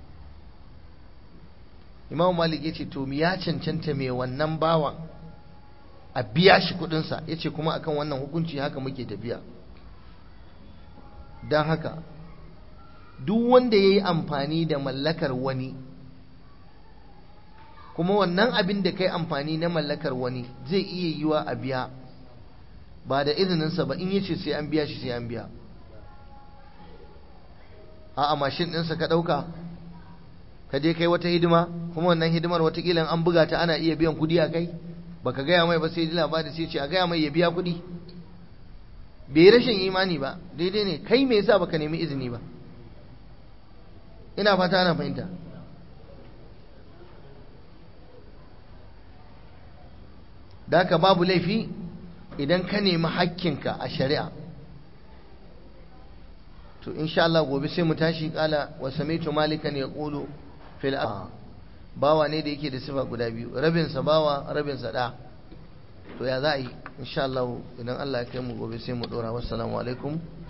imam malik ya ce to ya cancanta mai wannan bawan a biya shi kudinsa ya ce kuma akan wannan hukunci haka muke tafiya don haka duk wanda ya yi amfani da mallakar wani kuma wannan abin da kai amfani na mallakar wani zai iya yiwa a biya ba da izininsa ba in yace sai an biya shi sai an biya a mashin ɗinsa ka ɗauka ka je kai wata hidima kuma wannan hidimar watakila an buga ta ana iya biyan kuɗi a kai baka gaya mai ba sai ji labari sai ce a gaya mai ya biya kuɗi bai rashin imani ba daidai ne kai me yasa baka nemi izini ba ina fata ana fahimta da haka babu laifi idan ka nemi hakkinka a shari'a to insha Allah gobe sai mu tashi kala wa samitu malikan yaqulu fil bawa ne da yake da sifa guda biyu rabin sa bawa rabin sa da to ya za a yi insha Allah idan Allah ya kai mu gobe sai mu dora wassalamu alaikum